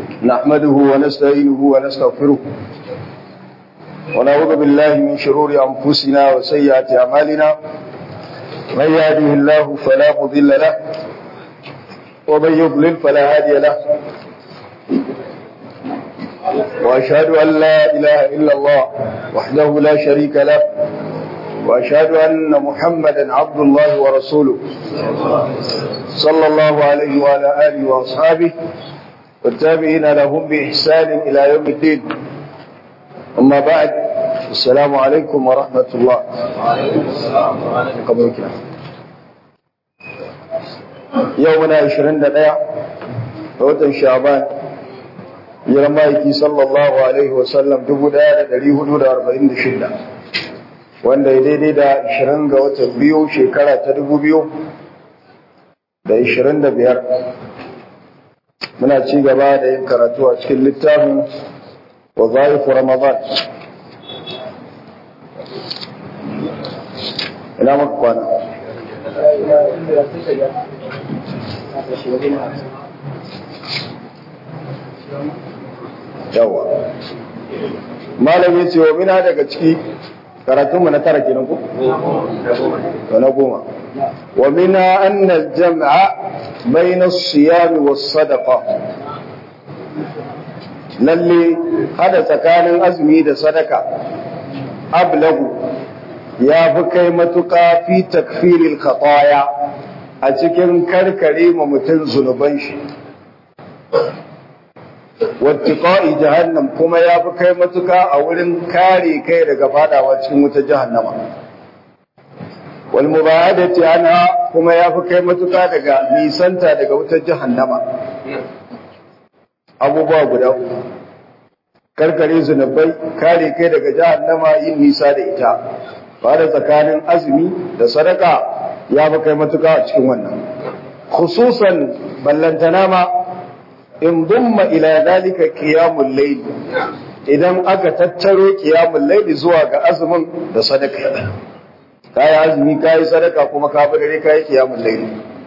نحمده ونستعينه ونستغفره ونعوذ بالله من شرور أنفسنا وسيئات أعمالنا من يهده الله فلا مضل له ومن يضلل فلا هادي له وأشهد أن لا إله إلا الله وحده لا شريك له وأشهد أن محمدا عبد الله ورسوله صلى الله عليه وعلى آله وأصحابه والتابعين لهم بإحسان إلى يوم الدين أما بعد السلام عليكم ورحمة الله قبلك يومنا عشرين دقيقة وطن شعبان يرمائكي صلى الله عليه وسلم دبو دا دري هدو دا أربعين شدة wanda ya daidai da 20 ga watan biyu shekara ta 2000 da 25 muna ci gaba da yin karatu a cikin littafin wazaifu ramadan ina maka kwana yawa malam ya ce wa mina daga ciki karatunmu na tara kenan ko? to na goma wa mina anna jam'a bayna as-siyam was-sadaqa lalle hada tsakanin azumi da sadaka ablagu ya fi kai matuƙa fi takfiril khataya a cikin karkare ma mutum zunuban shi wattiqa'i jahannam kuma ya fi kai matuka a wurin kare kai daga fadawa cikin wuta jahannama wal mubadati anha kuma ya fi kai matuka daga nisanta daga wutar jahannama abubuwa guda uku karkare zunubai kare kai daga jahannama yin nisa da ita fara tsakanin azumi da sadaka ya fi kai matuka a cikin wannan khususan ballantana ma in dumma ila dalika qiyamul layl idan aka tattaro qiyamul layl zuwa ga azumin da sadaka kai azumi kai sadaka kuma ka bi dare kai qiyamul layl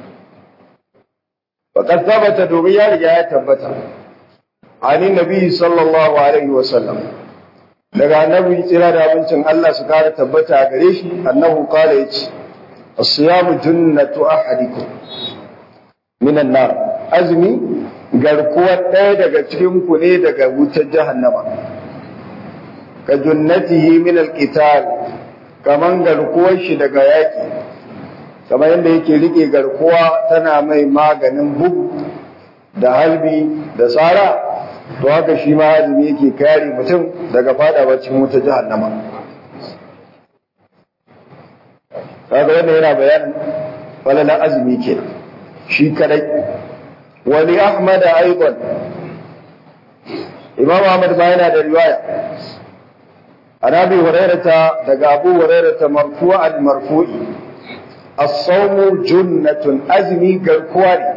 faqad thabata domin ya riga ya tabbata ani nabi sallallahu alaihi wasallam daga annabi tsira da abincin Allah su kara tabbata gare shi annahu qala yace as-siyamu junnatu ahadikum minan nar azumi garkuwar ɗaya daga cikin ku ne daga wutar jahannama ka junnatihi min alqital kaman garkuwar shi daga yaki kamar yadda yake rike garkuwa tana mai maganin bugu da halbi da tsara to haka shi ma azumi yake kare mutum daga fadawa cikin wutar jahannama kaga wannan yana bayanin falalan azumi kenan shi kadai wani Ahmad aiban Imam Ahmad ba yana da riwaya an Abi Hurairata daga Abu Hurairata marfu'an marfu'i as-sawmu junnatun azmi garkuwa ne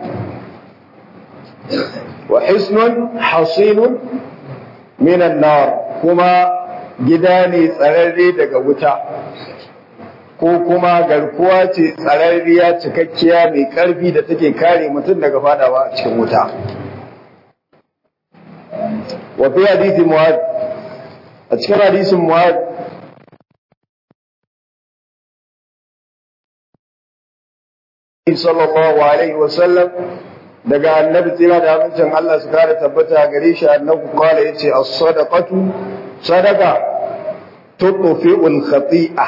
wa hisnun hasinun minan nar kuma gida ne tsararre daga wuta ko kuma garkuwa ce tsararriya cikakkiya mai ƙarfi da take kare mutum daga fadawa a cikin wuta. Wa fi hadisi Mu'ad a cikin hadisin Mu'ad sallallahu alaihi wa sallam daga annabi tsira da amincin Allah su kare tabbata gare shi annabi kwala yace as-sadaqatu sadaqa tudfi'ul khati'ah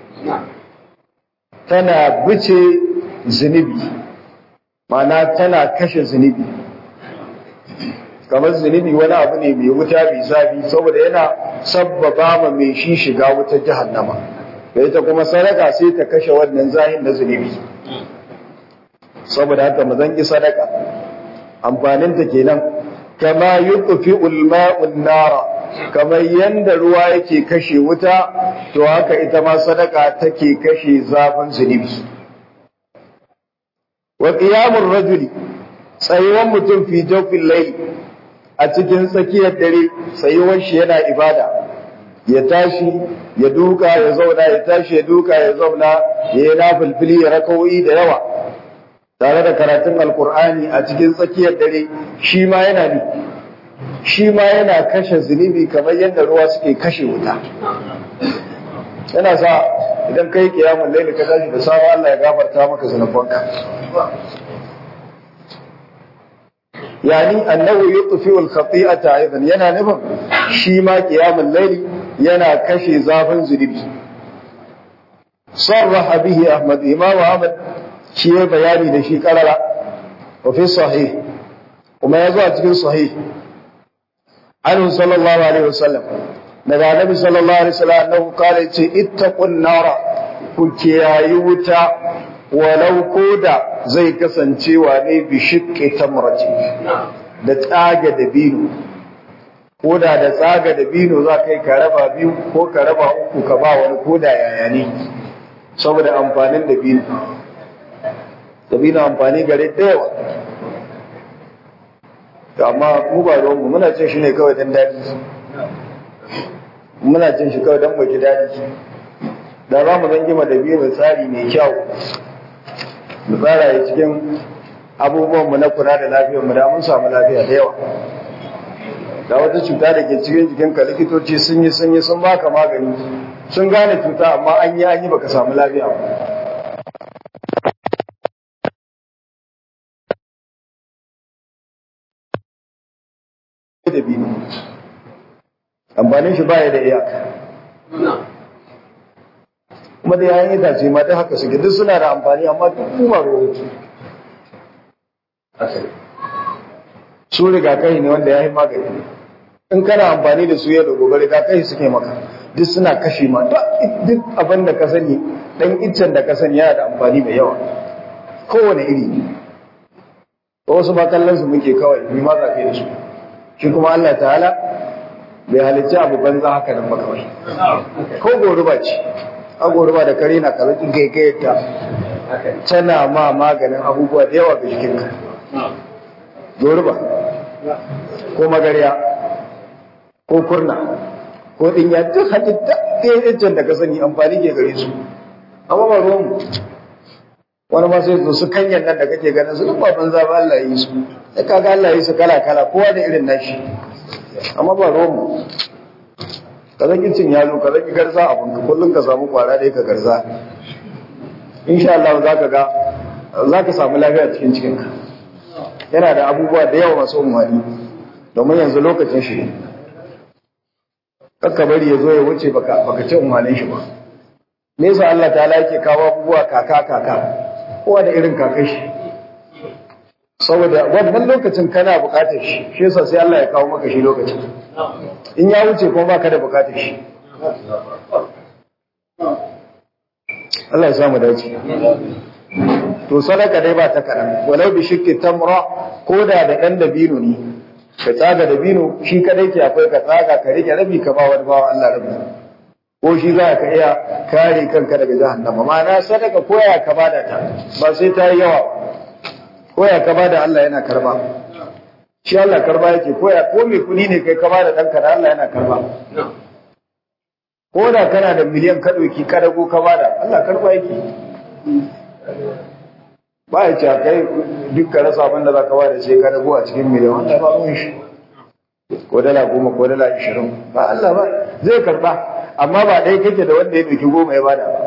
tana bice zunubi mana tana kashe zunubi kamar zunubi wani abu ne mai wuta mai zafi saboda yana sabbaba ma mai shi shiga wutar jahannama da ita kuma sadaka sai ta kashe wannan zahin na zunubi saboda haka mu zanki sadaka amfaninta kenan kama yuqfi ulma'un nara kamar yanda ruwa yake kashe wuta to haka ita ma sadaka take kashe zafin zunubi wa qiyamur rajuli tsayuwan mutum fi jawfil layl a cikin tsakiyar dare tsayuwan shi yana ibada ya tashi ya duka ya zauna ya tashi ya duka ya zauna ya yi nafilfili ya rakawoyi da yawa tare da karatun alkur'ani a cikin tsakiyar dare shi ma yana ne shi ma yana kashe zunubi kamar yadda ruwa suke kashe wuta yana sa idan kai kiyamun laili ka tashi da sabon Allah ya gafarta maka zunubanka yani annahu yutfi'u al-khati'ata aidan yana nufin shi ma qiyamul layli yana kashe zafin zunubi sarraha bihi ahmad imam ahmad shi ya bayani da shi karara wa fi sahih kuma ya zo a cikin sahih anhu sallallahu alaihi wasallam daga annabi sallallahu alaihi wasallam annahu qala ce ittaqun nara ku kiyayi wuta walau koda zai kasancewa ne bi shiqqi tamrati da tsaga da bino koda da tsaga da bino za kai ka raba biyu ko ka raba uku ka ba wani koda yaya ne saboda amfanin da bino da bino amfani gare da yawa amma mu ba ruwanmu muna cin shi ne kawai dan daɗi muna cin shi kawai don baki daɗi da za mu zangi da biyu mai tsari mai kyau mu tsara ya cikin abubuwanmu na kula da lafiyarmu da mun samu lafiya da yawa da wata cuta da ke cikin jikinka likitoci sun yi sun yi sun baka magani sun gane cuta amma an yi an yi baka samu lafiya ba da biyu amfanin shi baya da iyaka kuma da yayin itace ma duk haka suke duk suna da amfani amma duk kuma ruwan su rigakai ne wanda ya yi magani in kana amfani da su yau da gobe rigakai suke maka duk suna kashe ma duk abin da ka sani dan iccen da ka sani yana da amfani mai yawa kowane iri wasu ba kallon su muke kawai mai ma za da su shi kuma Allah ta'ala bai halicci abu banza haka nan ba kawai ko goruba ce a goruba da kare na kalakin gaigayarta tana ma maganin abubuwa da yawa ga jikinka goruba ko magariya ko kurna ko dinya duk halitta ɗaya da ka sani amfani ke gare su amma ba ruwanmu wani ma sai su kanyan nan da kake ganin su duk ba banza ba Allah yi su da kaga Allah yi su kala kala kowa da irin nashi amma ba romu ka zaki cin yalo ka zaki garza abin ka kullum ka samu kwara da ka garza insha Allah za ka ga za ka samu lafiya cikin cikinka yana da abubuwa da yawa masu umarni domin yanzu lokacin shi ne kakka bari ya zo ya wuce baka ci umarnin shi ba me yasa Allah ta yake kawo abubuwa kaka kaka kowa da irin kakashi saboda wannan lokacin kana bukatar shi shi yasa sai Allah ya kawo maka shi lokacin in ya wuce kuma baka da bukatar shi Allah ya samu dace to sadaka dai ba ta kaɗan walau bi shikki tamra ko da da ɗan dabino ne ka tsaga dabino shi kadai ke akwai ka tsaga ka rike rabi ka ba wani bawa Allah rabi ko shi za ka iya kare kanka daga jahannama ma'ana sadaka koya ka bada ta ba sai ta yi yawa koya ka bada Allah yana karba shi Allah karba yake koya ko mai kudi ne kai ka bada ɗanka da Allah yana karba ko da kana da miliyan ka ɗauki ka dago ka bada Allah karba yake ba ya ce kai duk ka rasa abin da za ka bada sai ka dago a cikin miliyan wanda ba ruwan shi ko dala goma ko dala ishirin ba Allah ba zai karba amma ba ɗaya kake da wanda ya ɗauki goma ya bada ba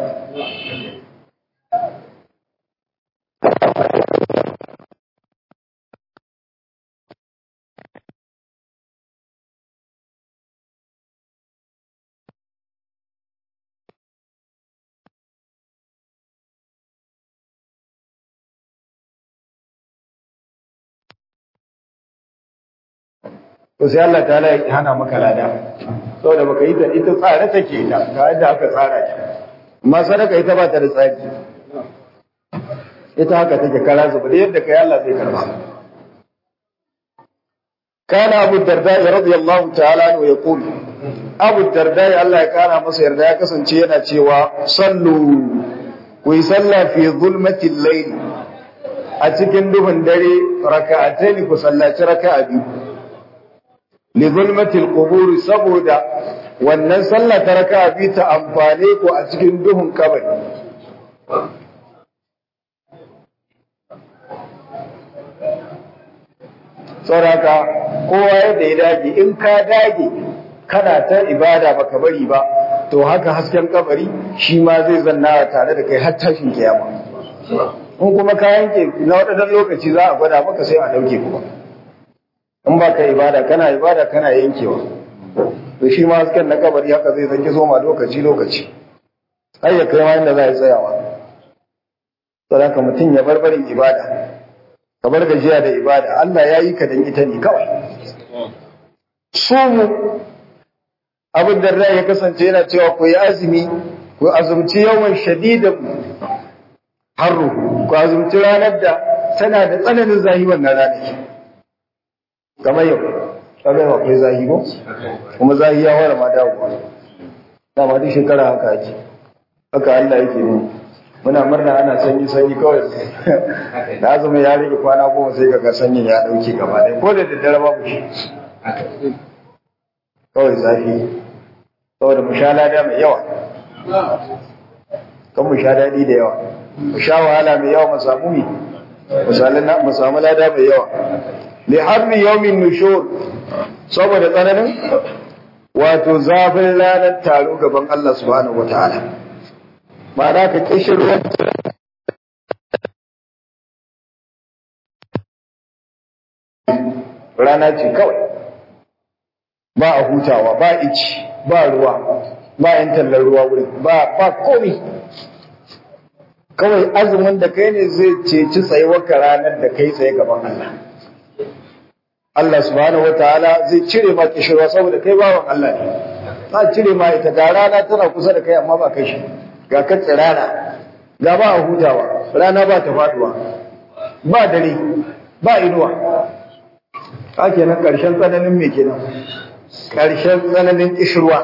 to sai Allah ta ya hana maka lada saboda baka yi ta ita tsare take ita ga yadda aka tsara ta amma sadaka ita ba ta da tsari ita haka take kara zuba da yadda kai Allah zai karba kana Abu Darda radiyallahu ta'ala anhu yaqul Abu Darda Allah ya kara masa yarda ya kasance yana cewa sallu ku yi sallah fi zulmatil layl a cikin duhun dare raka'atayn ku sallaci raka'a biyu li zulmatil qubur saboda wannan sallah ta raka'a bi ta amfane ku a cikin duhun kabari saboda kowa yadda ya dage in ka dage kana ta ibada baka bari ba to haka hasken kabari shi ma zai zanna tare da kai har tashin kiyama in kuma ka yanke na wadannan lokaci za a gwada maka sai a dauke kuma in ba ka ibada kana ibada kana yankewa to shi ma hasken na kabari haka zai zanki zoma lokaci lokaci har ya kai ma inda za a tsayawa saboda mutum ya bar barin ibada ka bar gajiya da ibada Allah ya yi ka dan ita ne kawai sumu abin da rai ya kasance yana cewa ku yi azumi ku azumci yawan shadidan harru ku azumci ranar da tana da tsananin zahi wannan ranar kamar yau kamar yau akwai zahi ko kuma zahi ya wara ma dawo dama duk shekara haka ake haka Allah yake mu muna murna ana sanyi sanyi kawai da azumi ya rike kwana goma sai kaga sanyin ya dauke gaba ɗaya ko da daddare babu shi kawai zafi saboda mu sha lada mai yawa kan mu sha daɗi da yawa mu sha wahala mai yawa mu samu mi mu samu lada mai yawa li harbi yawmin nushur saboda tsananin wato zafin ranar taro gaban Allah subhanahu wataala ma'ana ka kishi ruwan rana ce kawai ba a hutawa ba ici ba ruwa ba yin tallar ruwa wurin ba ba komi kawai azumin da kai ne zai ceci tsayuwarka ranar da kai tsaye gaban Allah Allah subhanahu wataala zai cire ma kishirwa saboda kai bawan Allah ne ta cire ma ita ga rana tana kusa da kai amma ba kai shi ga ka tsirana ga ba a hutawa rana ba ta faduwa ba dare ba inuwa ka kenan karshen tsananin me kenan karshen tsananin kishirwa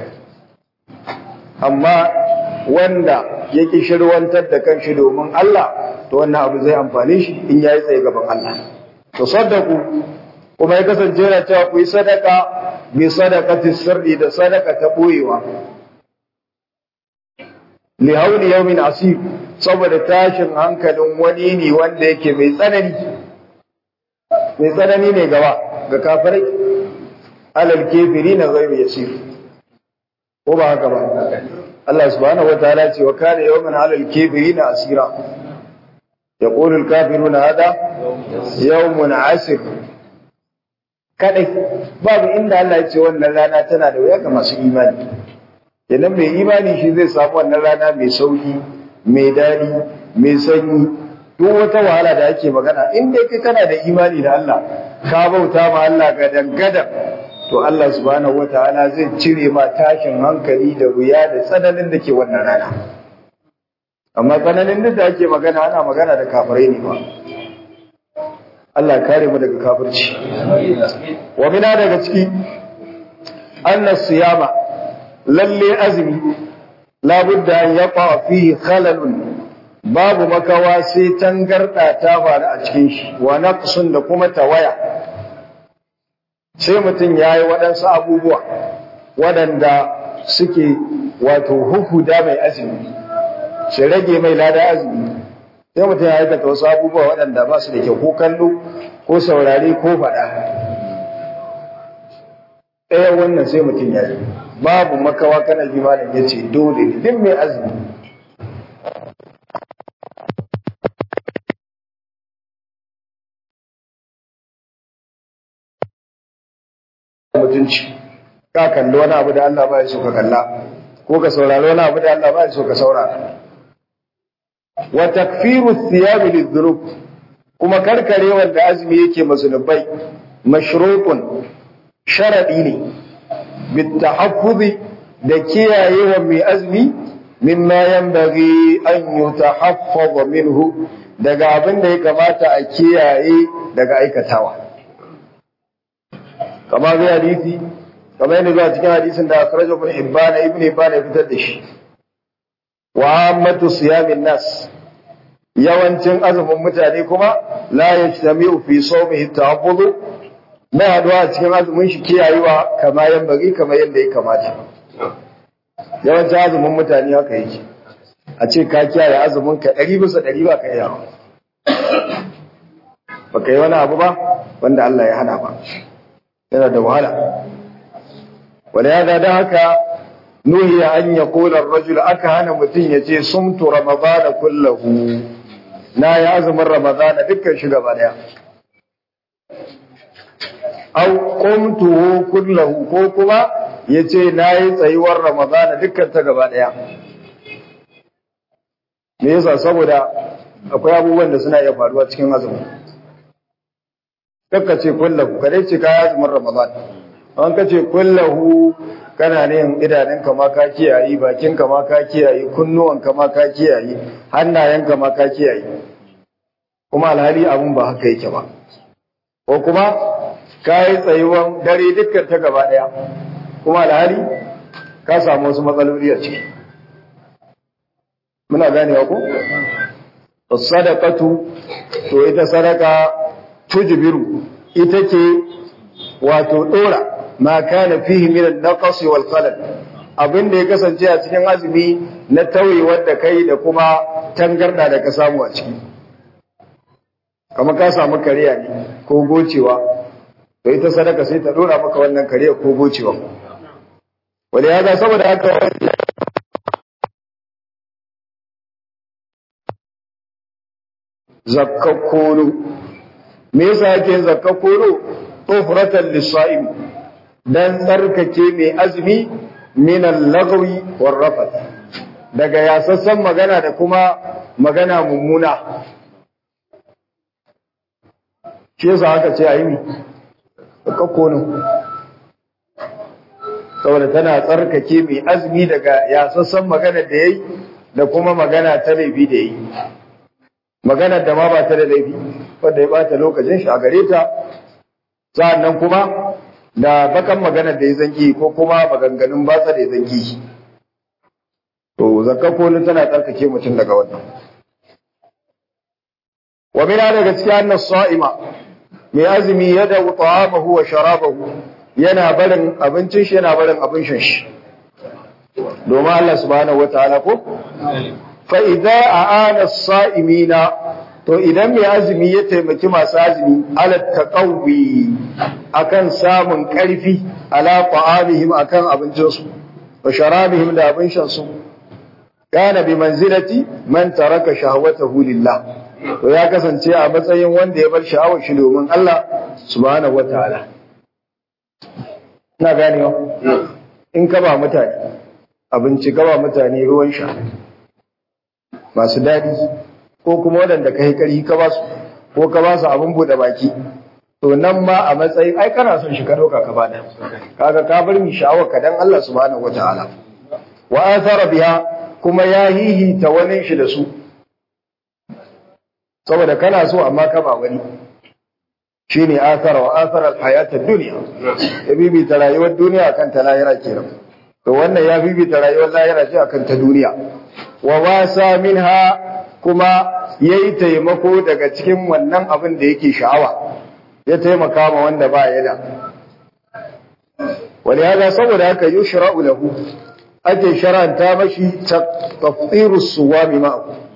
amma wanda ya kishirwantar da kanshi domin Allah to wannan abu zai amfane shi in yayi tsaye gaban Allah to saddaku kuma ya kasance yana cewa ku yi sadaka bi sadaqati sirri da sadaka ta boyewa li hauli yawmin asib saboda tashin hankalin wani ne wanda yake mai tsanani mai tsanani ne gaba ga kafirai alal kafirina ghayru yasir ko ba haka ba Allah subhanahu wataala ce wa kana yawman alal kafirina asira yaqulu al kafiruna hada yawmun asir kadai babu inda Allah ya ce wannan rana tana da wuya ga masu imani idan mai imani shi zai samu wannan rana mai sauki mai dadi mai sanyi duk wata wahala da ake magana in dai kai kana da imani da Allah ka bauta ma Allah ga dangadan to Allah subhanahu wataala zai cire ma tashin hankali da wuya da tsananin da ke wannan rana amma tsananin da ake magana ana magana da kafirai ne ba Allah kare mu daga kafirci wa mina daga ciki anna siyama lalle azumi labudda an yaqa fihi khalalun babu makawa sai tangarda ta faru a cikin shi wa naqsun da kuma tawaya sai mutum yayi waɗansu abubuwa waɗanda suke wato huhuda mai azumi sai rage mai lada azumi sai mutum ya aikata wasu abubuwa waɗanda ba su da kyau ko kallo ko saurare ko faɗa ɗaya wannan sai mutum ya yi babu makawa kana limanin ya ce dole ne duk mai azumi mutunci ka kalli wani abu da Allah ba ya so ka kalla ko ka saurari wani abu da Allah ba ya so ka saurara wa takfiru thiyab lidhunub kuma karkare wanda azumi yake mazunubai mashrutun sharadi ne bitahaffuzi da kiyayewa mai azumi mimma yanbaghi an yutahaffaz minhu daga abin da ya kamata a kiyaye daga aikatawa kamar zai hadisi kamar yadda zuwa cikin hadisin da akhrajahu ibn hibban ibn hibban ya fitar da shi wa ammatu siyamin nas yawancin azumin mutane kuma la yajtami'u fi sawmihi ta'abbud ba haduwa cikin azumin shi kiyayewa kamar yan bari kamar yadda ya kamata yawancin azumin mutane haka yake a ce ka kiyaye azumin ka ɗari bisa ɗari ba ka yawa ba ka yi wani abu ba wanda Allah ya hana ba yana da wahala wala ya da haka nuhiya an ya kula rajul aka hana mutum ya ce sumtu ramadana kullahu na ya azumin ramadana dukkan shi gaba daya au qumtuhu kullahu ko kuma ya ce na yi tsayuwar ramadana dukkan ta gaba daya me yasa saboda akwai abubuwan da suna iya faruwa cikin azumi kakka ce kullahu kadai ce ka azumin ramadan an ka ce kullahu kana ne idanun ka ma ka kiyaye bakin ka ma ka kiyaye kunnuwan ka ma ka kiyaye hannayen ka ma ka kiyaye kuma alhali abun ba haka yake ba ko kuma ka yi tsayuwan dare dukkan ta gaba daya kuma alhali ka samu wasu matsaloli a ciki muna ganewa ko sadaqatu to ita sadaka tujbiru ita ce wato dora ma kana fihi min an-naqs wal qalal abin da ya kasance a cikin azumi na tauyewar da kai da kuma tangarda da ka samu a ciki kamar ka samu kariya ne ko gocewa to ita sadaka sai ta dora maka wannan kariya ko gocewa wanda ya ga saboda haka zakkakkolo me yasa yake yin zakkakkolo tufratan lisa'im dan tsarkake mai azumi min al-lagwi war rafath daga yasassan magana da kuma magana mummuna shi yasa aka ce ayi mi zakkakkolo saboda tana tsarkake mai azumi daga yasassan magana da yayi da kuma magana ta laifi da yayi maganar da ma ba ta da laifi wanda ya bata lokacin shi a gare ta sa'annan kuma da bakan maganar da ya zangi ko kuma maganganun batsa da ya zangi to zakka kolin tana tsarkake mutum daga wannan wa mina daga cikin annas sa'ima mai azumi ya da ta'amahu wa sharabahu yana barin abincin shi yana barin abin shan shi domin Allah subhanahu wataala ko fa'iza a ana sa'imina, to idan mai azumi ya taimaki masu azumi, alatta ƙauwi a kan samun ƙarfi, ala ƙwa'amihim a kan abincinsu, wa sharabihim da abin shansu, gane bi manzilati man taraka shahawata hulillah. To ya kasance a matsayin wanda ya bar sha'awar shi domin Allah subhanahu wa ta'ala. Ina ganewa? In ka ba mutane, abinci ka ba mutane ruwan sha. masu daɗi ko kuma waɗanda ka yi ƙarfi ka ba su ko ka ba su abin buɗe baki to nan ma a matsayin ai kana son shi ka ɗauka ka bada kaga ka bar mi sha'awar ka dan Allah subhanahu wataala wa athara biha kuma ya hihita wani shi da su saboda kana so amma ka ba wani shine athara wa athara al-hayat ad-dunya ya bibita rayuwar duniya kan ta lahira kenan to wannan ya bibita rayuwar lahira ce akan ta duniya wa wasa minha kuma yayi taimako daga cikin wannan abin da yake sha'awa ya taimaka ma wanda ba ya da wani haka saboda haka yushra'u lahu ake sharanta mashi tafsirus suwami ma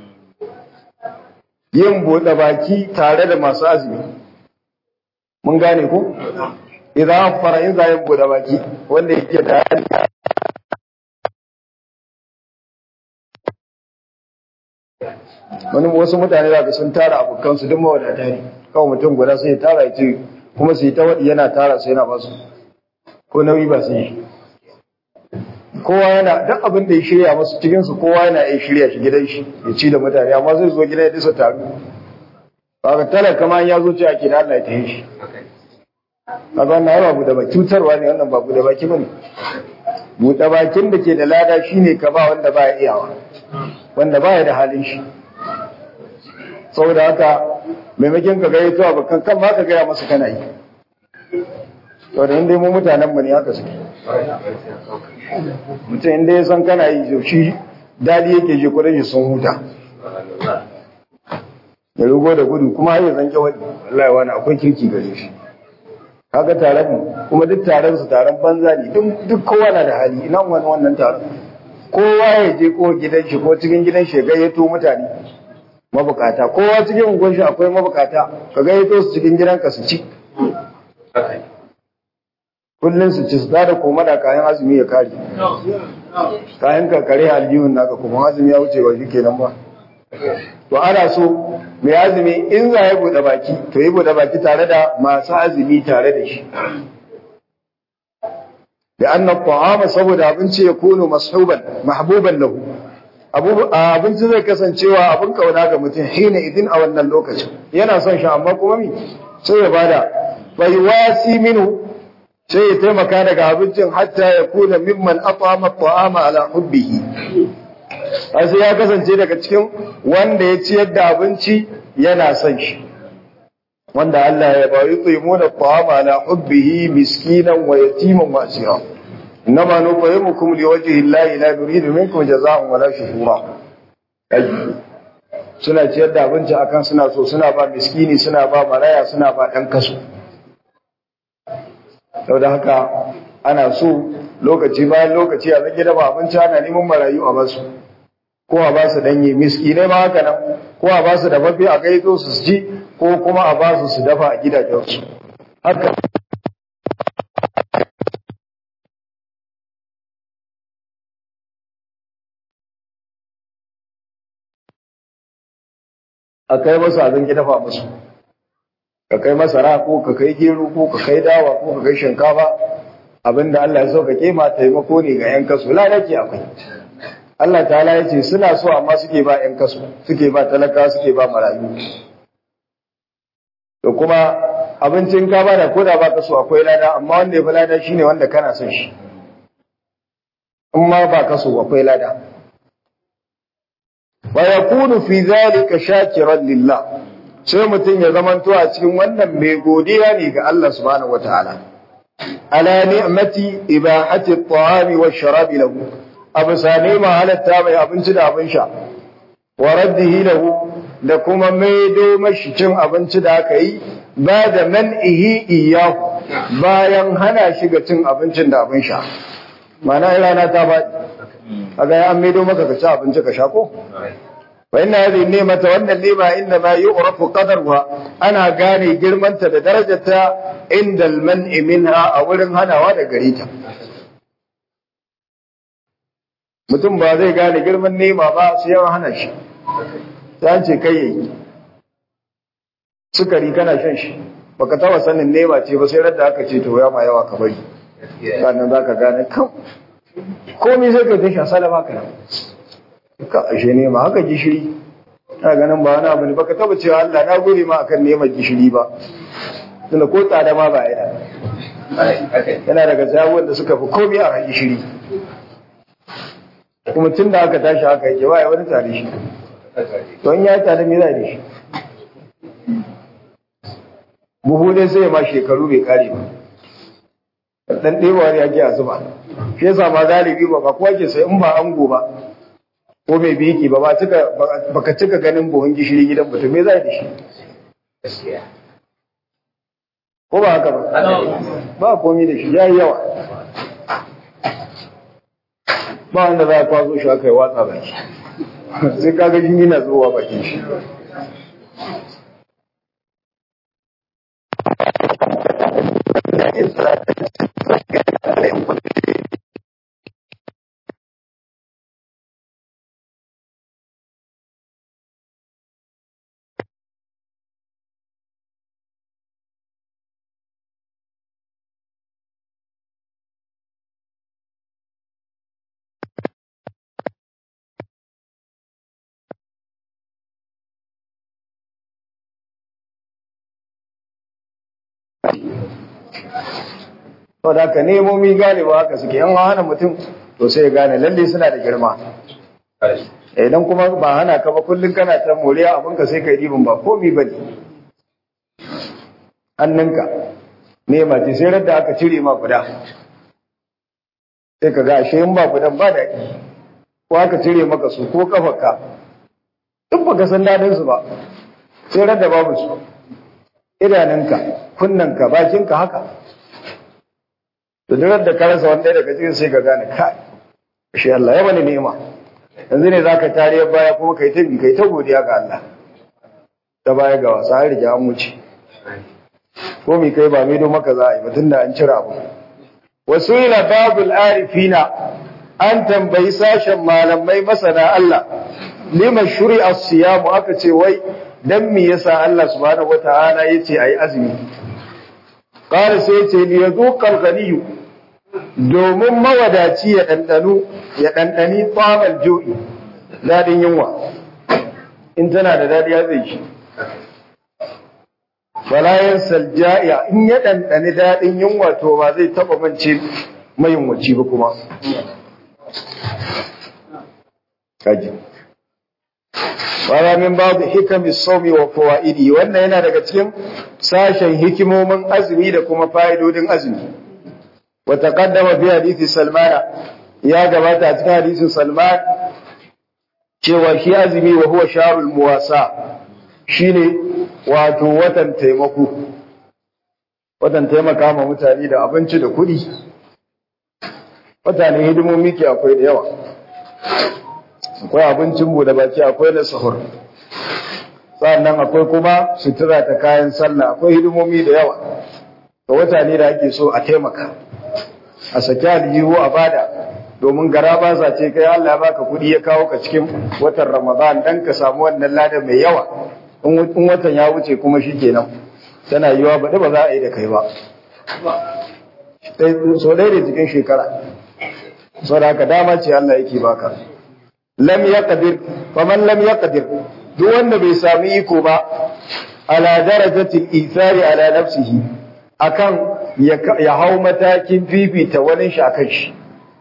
yin bude baki tare da masu azumi mun gane ko idan fara in za yin bude baki wanda yake da wani wasu mutane za ka sun tara abokansu duk mawadata ne kawai mutum guda sai ya tara ya ce kuma su yi ta waɗi yana tara su yana basu ko nauyi ba su yi kowa yana duk abin da ya shirya masu cikinsu kowa yana iya shirya shi gidan shi ya ci da mutane amma zai zo gidan ya disa taru ba ka talaka ma ya zo ce ake da Allah ya tayi shi kaga wannan ai babu da baki cutarwa ne wannan babu da baki bane buɗe bakin da ke da lada shine ka ba wanda ba ya iyawa wanda ba ya da halin shi saboda haka maimakon ka gaya to abokan kan ma ka gaya masa kana yi saboda inda mu mutanen mu ne haka suke mutum inda ya san kana yi shi dadi yake je kudin shi sun huta ya rugo da gudu kuma har ya zanke wani wallahi wani akwai kirki gare shi kaga taron mu kuma duk taron su taron banza ne duk kowa na da hali ina wani wannan taron kowa ya je ko gidan shi ko cikin gidan shi gayyato mutane mabukata kowa cikin unguwar shi akwai mabukata ka gayyato su cikin gidanka su ci kullun su ci su da koma da kayan azumi ya kare kayan ka kare aljihun naka kuma azumi ya wuce ba kenan ba to ana so mai azumi in za ya bude baki to yi bude baki tare da masu azumi tare da shi da annan ta'ama saboda abinci ya kono mashuban mahbuban lahu abinci zai kasancewa abin kauna ga mutum hina idin a wannan lokacin yana son shi amma kuma mi sai ya bada bai wasi minu sai ya taimaka daga abincin hatta ya kuna mimman at'ama ta'ama ala hubbihi sai ya kasance daga cikin wanda ya ciyar da abinci yana son shi wanda Allah ya ba yi tsimuna ta'ama ala hubbihi miskinan wa yatiman wa asira إنما نطعمكم لوجه الله لا نريد منكم جزاء ولا شكورا suna ciyar da abinci akan suna so suna ba miskini suna ba maraya suna ba ɗan kaso sau da haka ana so lokaci bayan lokaci a zage dafa abinci ana neman marayu a basu ko a basu danye miskinai ma haka nan ko a basu da mafi a gaito su ci ko kuma a basu su dafa a gidajensu haka a kai masu abin ki dafa musu ka kai masara ko ka kai gero ko ka kai dawa ko ka kai shinkafa abinda Allah ya so ka kema taimako ne ga yan kasu la nake akwai Allah ta'ala ya ce suna so amma suke ba yan kasu suke ba talaka suke ba marayu to kuma abincin ka ba da koda ba ka so akwai lada amma wanda ya fi lada shine wanda kana son shi in ma ba ka so akwai lada wa yakunu fi zalika shakiran lillah sai mutum ya zamanto a cikin wannan mai godiya ne ga Allah subhanahu wataala ala ni'mati ibahati at-ta'ami wash-sharabi lahu abu sane ma halatta mai abinci da abin sha wa raddihi lahu da kuma maido mashi cin abinci da aka yi ba da man'ihi iyahu bayan hana shi ga cin abincin da abin sha mana rana ta ba kaga ya an maido maka ka ci abinci ka sha ko wa inna hadhihi ni'mata wannan ni'ma inna ma yu'rafu qadaruha ana gane girmanta da darajarta inda al-man'i minha a wurin hanawa da gare ta mutum ba zai gane girman ni'ma ba sai ya hana shi sai ce kai yayi sukari kana shan shi baka taba sanin ni'ma ce ba sai radda aka ce to ya ma yawa ka bari sannan zaka gane kan komai sai ka tashi salama kana ka ashe ne ma haka gishiri ina ganin ba wani abu ne baka taba cewa Allah na gode ma akan neman gishiri ba tunda ko tsada ma ba yana yana daga sabuwar da suka fi komai a gishiri kuma tun da aka tashi haka yake ba ya wani tare shi don ya tare me zai da shi buhu dai sai ma shekaru bai kare ba dan ɗewa ya ke a zuba shi yasa ma galibi ba ba kowa ke sai in ba ango ba ko mai biki ba baka cika ganin buhun gishiri gidan mutum me zai da shi ko ba haka ba ba komai da shi ya yi yawa ba wanda za a kwazo shi aka yi watsa baki sai kaga jini na zuwa bakin shi to da ka nemomi galiba haka suke yan hana mutum to sai ya gane lalle suna da girma idan kuma ba hana ka ba kullum kana ta moriya abin ka sai ka yi ba komi ba ne hannunka nema ce sai radda aka cire ma guda sai ka ga ashe in ba gudan ba da ko aka cire maka su ko kafarka duk baka san dadin su ba sai radda babu su idanunka kunnanka bakinka haka to duk da ka rasa wanda daga cikin sai ka gane kai shi Allah ya bani ni'ima yanzu ne zaka tariya baya kuma kai ta kai ta godiya ga Allah ta baya ga wasa har riga an wuce ko mi kai ba mai do maka za a yi ba tunda an cira abu wasu ila babul arifina an tambayi sashen malamai masana Allah lima shuri'a siyamu aka ce wai dan me yasa Allah subhanahu wataala yace ayi azumi qala sai yace li yazuqal ghaniyu domin mawadaci ya dandanu ya dandani tsamal ju'i dadin yunwa in tana da dadi ya zai shi falayan salja'iya in ya dandani dadin yunwa to ba zai taba mance mai yunwaci ba kuma kaji wala min babu hikami somi wa fawaidi wannan yana daga cikin sashen hikimomin azumi da kuma fa'idodin azumi wa taqaddama fi hadisi salmana ya gabata a cikin hadisin salman cewa shi azumi wa huwa sharul muwasa shine wato watan taimako watan taimaka ma mutane da abinci da kuɗi mutane hidimomi ke akwai da yawa akwai abincin bude baki akwai na sahur sannan akwai kuma sutura ta kayan sallah akwai hidimomi da yawa ga wata ne da ake so a taimaka a saki aljihu a bada domin gara ba sa ce kai Allah baka kuɗi ya kawo ka cikin watan Ramadan dan ka samu wannan lada mai yawa in watan ya wuce kuma shikenan tana yiwa baɗi ba za a yi da kai ba so ɗaya da cikin shekara saboda haka dama ce Allah yake baka lam yaqdir faman lam yaqdir duk wanda bai sami iko ba ala darajati ithari ala nafsihi akan ya hau matakin fifita wani shi akan shi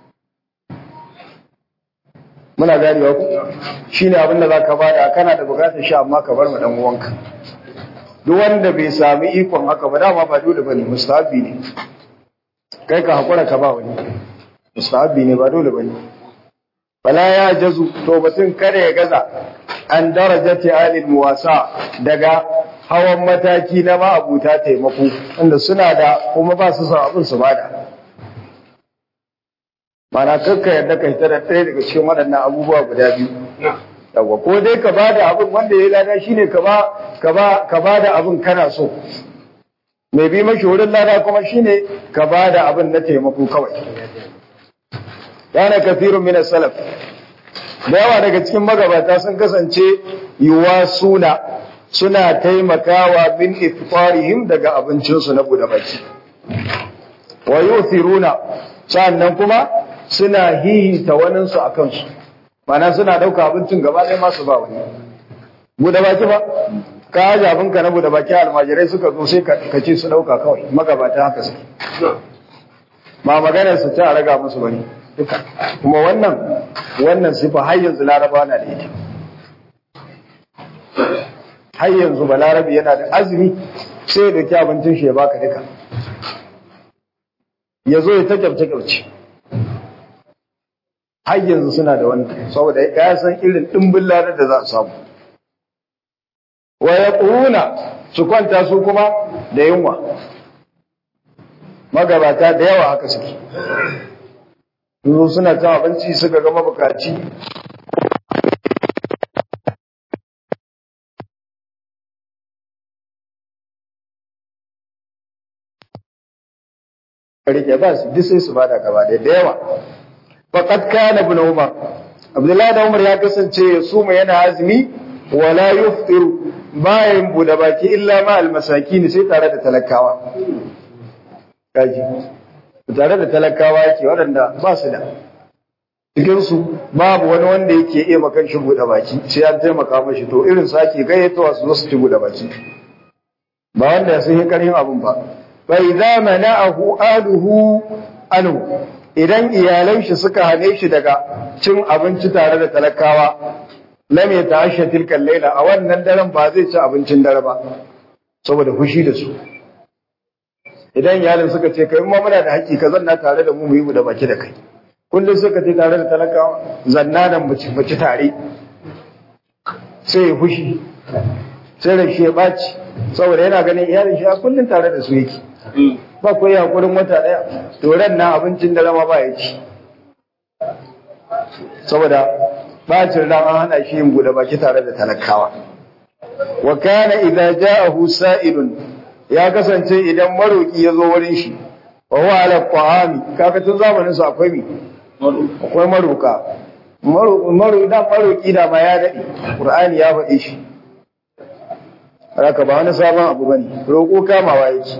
muna ganewa ku shine abin da zaka bada kana da bukatar shi amma ka bar ma dan uwanka duk wanda bai sami ikon haka ba dama ba dole bane mustahabi ne kai ka hakura ka ba wani mustahabi ne ba dole bane Bala ya jazu to batun kada ya gaza an darajati alil muwasa daga hawan mataki na ma'abuta taimako wanda suna da kuma ba su son abin su bada mana kakka yadda ka hita da ɗaya daga cikin waɗannan abubuwa guda biyu yawa ko dai ka bada abin wanda ya lada shine ka ba ka ba ka bada abin kana so mai bi mashi wurin lada kuma shine ka bada abin na taimako kawai kana kafirun min salaf da yawa daga cikin magabata sun kasance yuwa suna suna taimakawa min iftarihim daga abincinsu na buɗe baki wa yuthiruna sannan kuma suna hihita waninsu a kansu mana suna ɗauka abincin gaba ɗaya masu ba wani buɗe baki ba ka haji abinka na buɗe baki almajirai suka zo sai ka ce su ɗauka kawai magabata haka suke ma maganar su ta raga musu bane duka kuma wannan wannan sifa har yanzu laraba na da ita har yanzu balarabi yana da azumi sai ya dauki abincin shi ya baka duka ya zo ya ta kyauce kyauce har yanzu suna da wannan saboda ya san irin dimbin ladar da za a samu wa ya su kwanta su kuma da yunwa magabata da yawa haka suke Yanzu suna cin abinci suka ga mabukaci rike ba su duk sai su bada gaba da yawa faqad kana ibn umar abdullahi da umar ya kasance ya suma yana azumi wala yuftiru bayan bude baki illa ma almasakin sai tare da talakawa kaji tare da talakawa yake waɗanda ba su da cikinsu babu wani wanda yake iya makan shi buɗe baki sai an taimaka mashi to irin su ake gayyatowa su zo su ci buɗe baki ba wanda sun yi ƙarfin abin ba fa idza mana'ahu aluhu anhu idan iyalan shi suka hane shi daga cin abinci tare da talakawa lam yata'ashsha tilka layla a wannan daren ba zai ci abincin dare ba saboda fushi da su idan iyalin suka ce kai ma muna da haƙƙi ka zanna tare da mu mu yi mu da baki da kai kullum suka ce tare da talakawa zanna da mu ci tare sai ya fushi sai da shi ya ɓaci saboda yana ganin iyalin shi a kullum tare da su yake ba ku yi haƙurin wata ɗaya to ran na abincin da rama ba ya ci saboda bacin ran an hana shi yin buɗe baki tare da talakawa wa kana idza ja'ahu sa'ilun ya kasance idan maroki ya zo wurin shi wa huwa ala qahami kaga tun zamanin su akwai mi akwai maruka maru da maruki da ma ya dade qur'ani ya faɗi shi haka ba wani sabon abu bane roko kamawa yake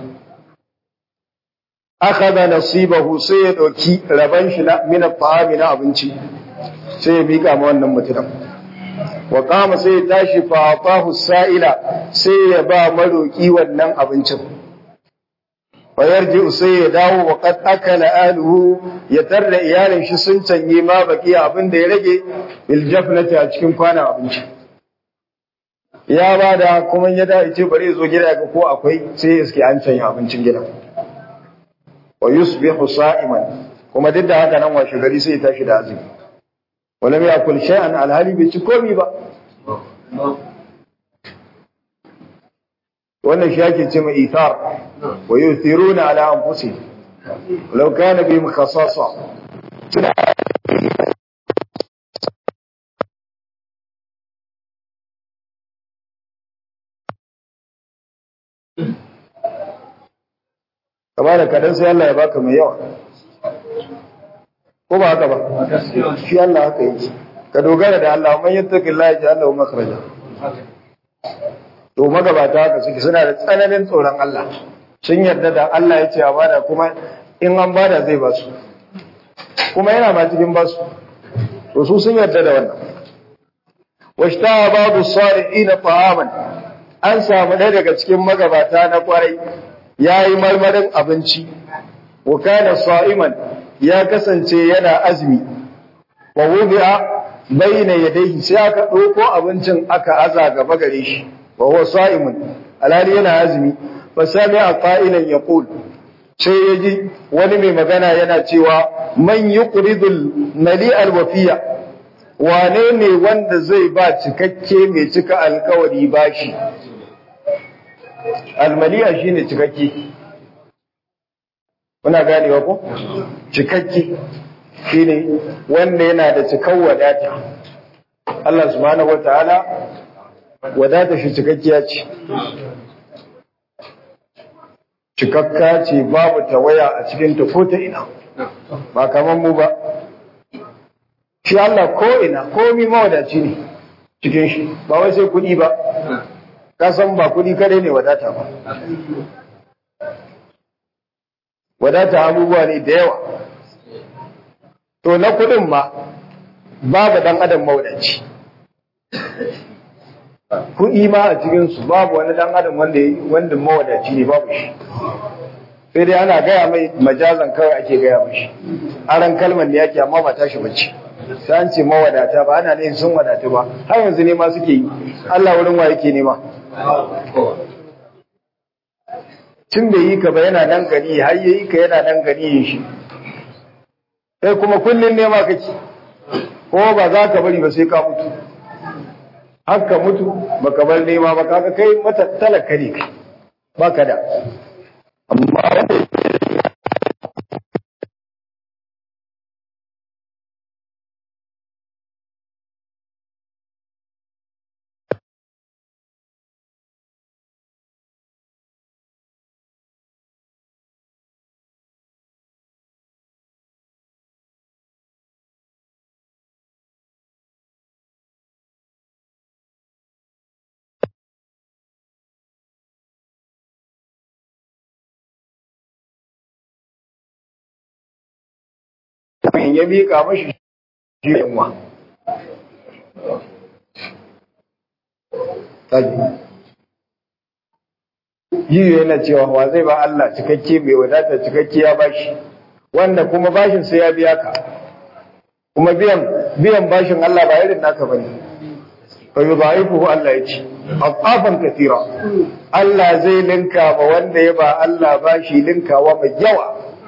akhadha nasibahu sai ya dauki raban shi na min at-ta'ami na abinci sai ya mika ma wannan mutumin wa qama sai ya tashi fa atahu sa'ila sai ya ba maroki wannan abincin wa yarji sai ya dawo wa qad akala aluhu ya tarda iyalin shi sun canye ma baki abin da ya rage bil jafnati a cikin kwanan abinci ya bada kuma ya da ce bari zo gida ga ko akwai sai iske an canye abincin gidan wa yusbihu sa'iman kuma duk da haka nan washe gari sai ya tashi da azumi walam yakul shay'an alhali bai ci komi ba wannan shi ake ce mai ithar wa yuthiruna ala anfusihim law kana bihim khasasa kama da kadan sai Allah ya baka mai yawa ko ba haka ba shi Allah haka yake ka dogara da Allah man yattaqillahi ja'ala lahu makhraja to magabata haka suke suna da tsananin tsoron Allah sun yarda da Allah ya ce a bada kuma in an bada zai ba su kuma yana ma cikin ba su to su sun yarda da wannan washtaha babu salihin ta'aman an samu ɗaya daga cikin magabata na kwarai yayi marmarin abinci wa kana sa'iman ya kasance yana azumi wa wudi'a bayna yadayhi sai aka ɗauko abincin aka aza gaba gare shi wa huwa sa'imun alhali yana azumi fa sami'a qa'ilan yaqul sai yaji wani mai magana yana cewa man yuqridul mali'al wafiya wane ne wanda zai ba cikakke mai cika alkawari bashi almali'a shine cikakke kuna ganewa ko cikakke shine wanda yana da cikan wadata Allah subhanahu wataala wadata shi cikakkiya ce cikakka ce babu tawaya a cikin ta ko ta ina ba kamar mu ba shi Allah ko ina komi mawadaci ne cikin shi ba wai sai kuɗi ba ka san ba kuɗi kadai ne wadata ba wadata abubuwa ne da yawa to na kuɗin ma babu dan adam mawadaci kuɗi ma a cikinsu babu wani dan adam wanda wanda mawadaci ne babu shi sai dai ana gaya mai majazan kawai ake gaya mashi aran kalmar ne yake amma ba tashi bacci sai an ce mawadata ba ana ne sun wadata ba har yanzu ne ma suke yi Allah wurin wa yake nema tun da yi ka ba yana nan gani har yayi ka yana nan gani shi sai kuma kullun nema kake ko ba za ka bari ba sai ka mutu haka mutu baka bar nema ba kaga kai mata talaka ne kai baka da amma wanda in ya miƙa mashi shi yanwa. Yiwu yana cewa wa zai ba Allah cikakke mai wadata cikakke ya bashi, wanda kuma bashin sai ya biya ka, kuma biyan biyan bashin Allah ba irin naka bane. Fa yudha'ifuhu Allah ya ce, afafan kathira. Allah zai linka ba wanda ya ba Allah bashi linkawa mai yawa.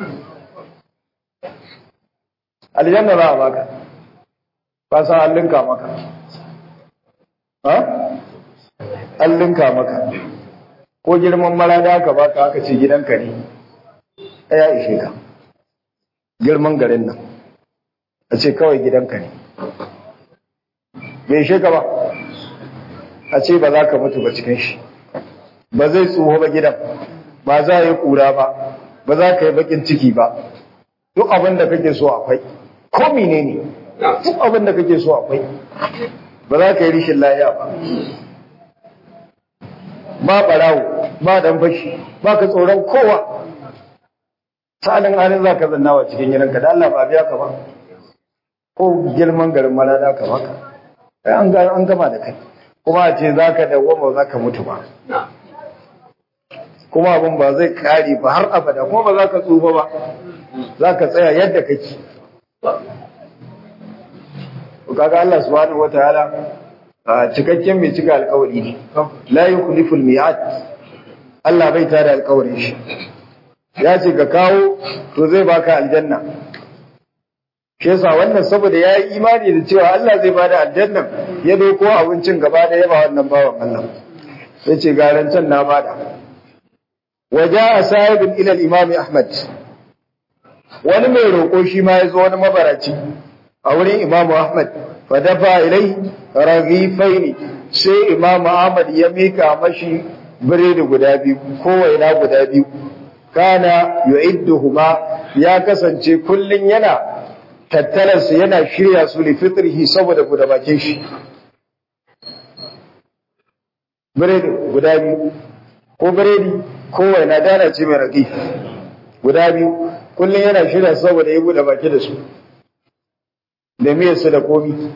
aljanna za a baka ba san an linka maka ha an linka maka ko girman marada aka baka aka ce gidanka ne ya ishe ka girman garin nan a ce kawai gidanka ne bai ishe ka ba a ce ba za ka mutu ba cikin shi ba zai tsoho ba gidan ba za a yi kura ba ba za ka yi bakin ciki ba duk abin da kake so akwai ko menene duk abin da kake so akwai ba za ka yi rishin lahiya ba ba barawo ba dan fashi ba ka tsoron kowa salin halin za ka zanna wa cikin gidanka da Allah ba biya ka ba ko girman garin malada ka baka an gama da kai kuma a ce za ka dawoma za ka mutu ba kuma abin ba zai kare ba har abada kuma ba za ka tsufa ba za ka tsaya yadda kake kaga Allah subhanahu wataala cikakken mai cika alkawari ne la yukhliful mi'ad Allah bai tada alkawarin shi ya ce ka kawo to zai baka aljanna shi yasa wannan saboda ya yi imani da cewa Allah zai bada aljanna ya doko abincin gaba da yaba wannan bawan Allah sai ce garancan na bada waja sahibin ila al-imam Ahmad wani mai roƙo shi ma ya zo wani mabaraci a wurin Imam Ahmad fa dafa ilai raghifaini sai Imam Ahmad ya mika mashi biredi guda biyu ko waina guda biyu kana yu'idduhuma ya kasance kullun yana tattalar su yana shirya su li fitrihi saboda guda bakin shi biredi guda biyu ko biredi ko waina dana ce mai raghi guda biyu kullun yana shirya saboda ya bude baki da su da miyarsu da komi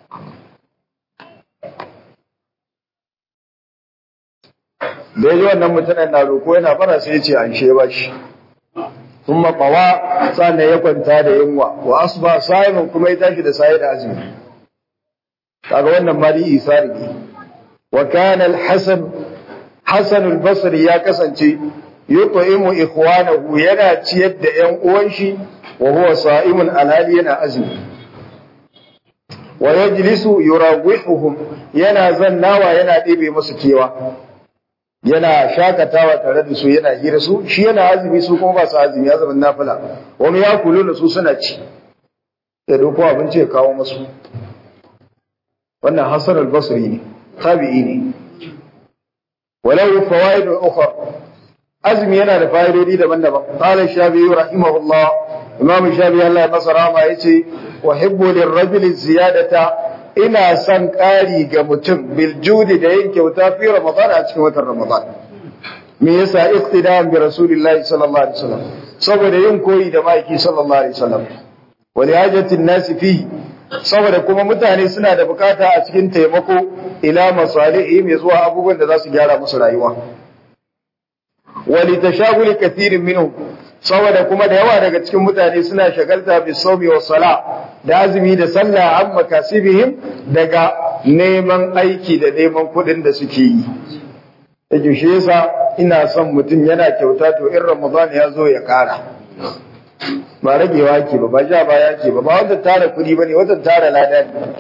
da ya ji wannan mutanen na roƙo yana fara sai ya ce an she ba shi sun maƙawa sannan ya kwanta da yunwa wa asuba sa'imin kuma ya tashi da sa'i da azumi kaga wannan mali isari ne wa kana al-hasan hasan al-basri ya kasance yut'imu ikhwanahu yana ciyar da ƴan uwan shi wa huwa sa'imun alhali yana azumi wa yajlisu yurawihuhum yana zannawa yana ɗebe musu kewa yana shakatawa tare da su yana hira su shi yana azumi su kuma ba su azumi azumin nafila wani ya kulo da su suna ci ya doko abinci ya kawo musu wannan hasan al-basri ne tabi'i ne walau fawaid ukhra azumi yana da fa'idodi daban-daban qala shafi'i rahimahullah imam shafi'i Allah ya masa rahama yace uhibbu lirrajuli ziyadata ina son ƙari ga mutum bil judi da yin kyauta fi ramadan a cikin watan ramadan me yasa iqtida'an bi rasulillahi sallallahu alaihi wasallam saboda yin koyi da maiki sallallahu alaihi wasallam wa li hajatin nasi fi saboda kuma mutane suna da bukata a cikin taimako ila masalihi mai zuwa abubuwan da za su gyara musu rayuwa wa li tashaguli kathirin minhum saboda kuma da yawa daga cikin mutane suna shagalta bi sawmi wa sala da azumi da sallah an makasibihim daga neman aiki da neman kuɗin da suke yi yake shi yasa ina son mutum yana kyauta to in ramadan ya zo ya kara ba ragewa ke ba ba ja baya ke ba ba wanda tara kuɗi bane wanda tara lada ne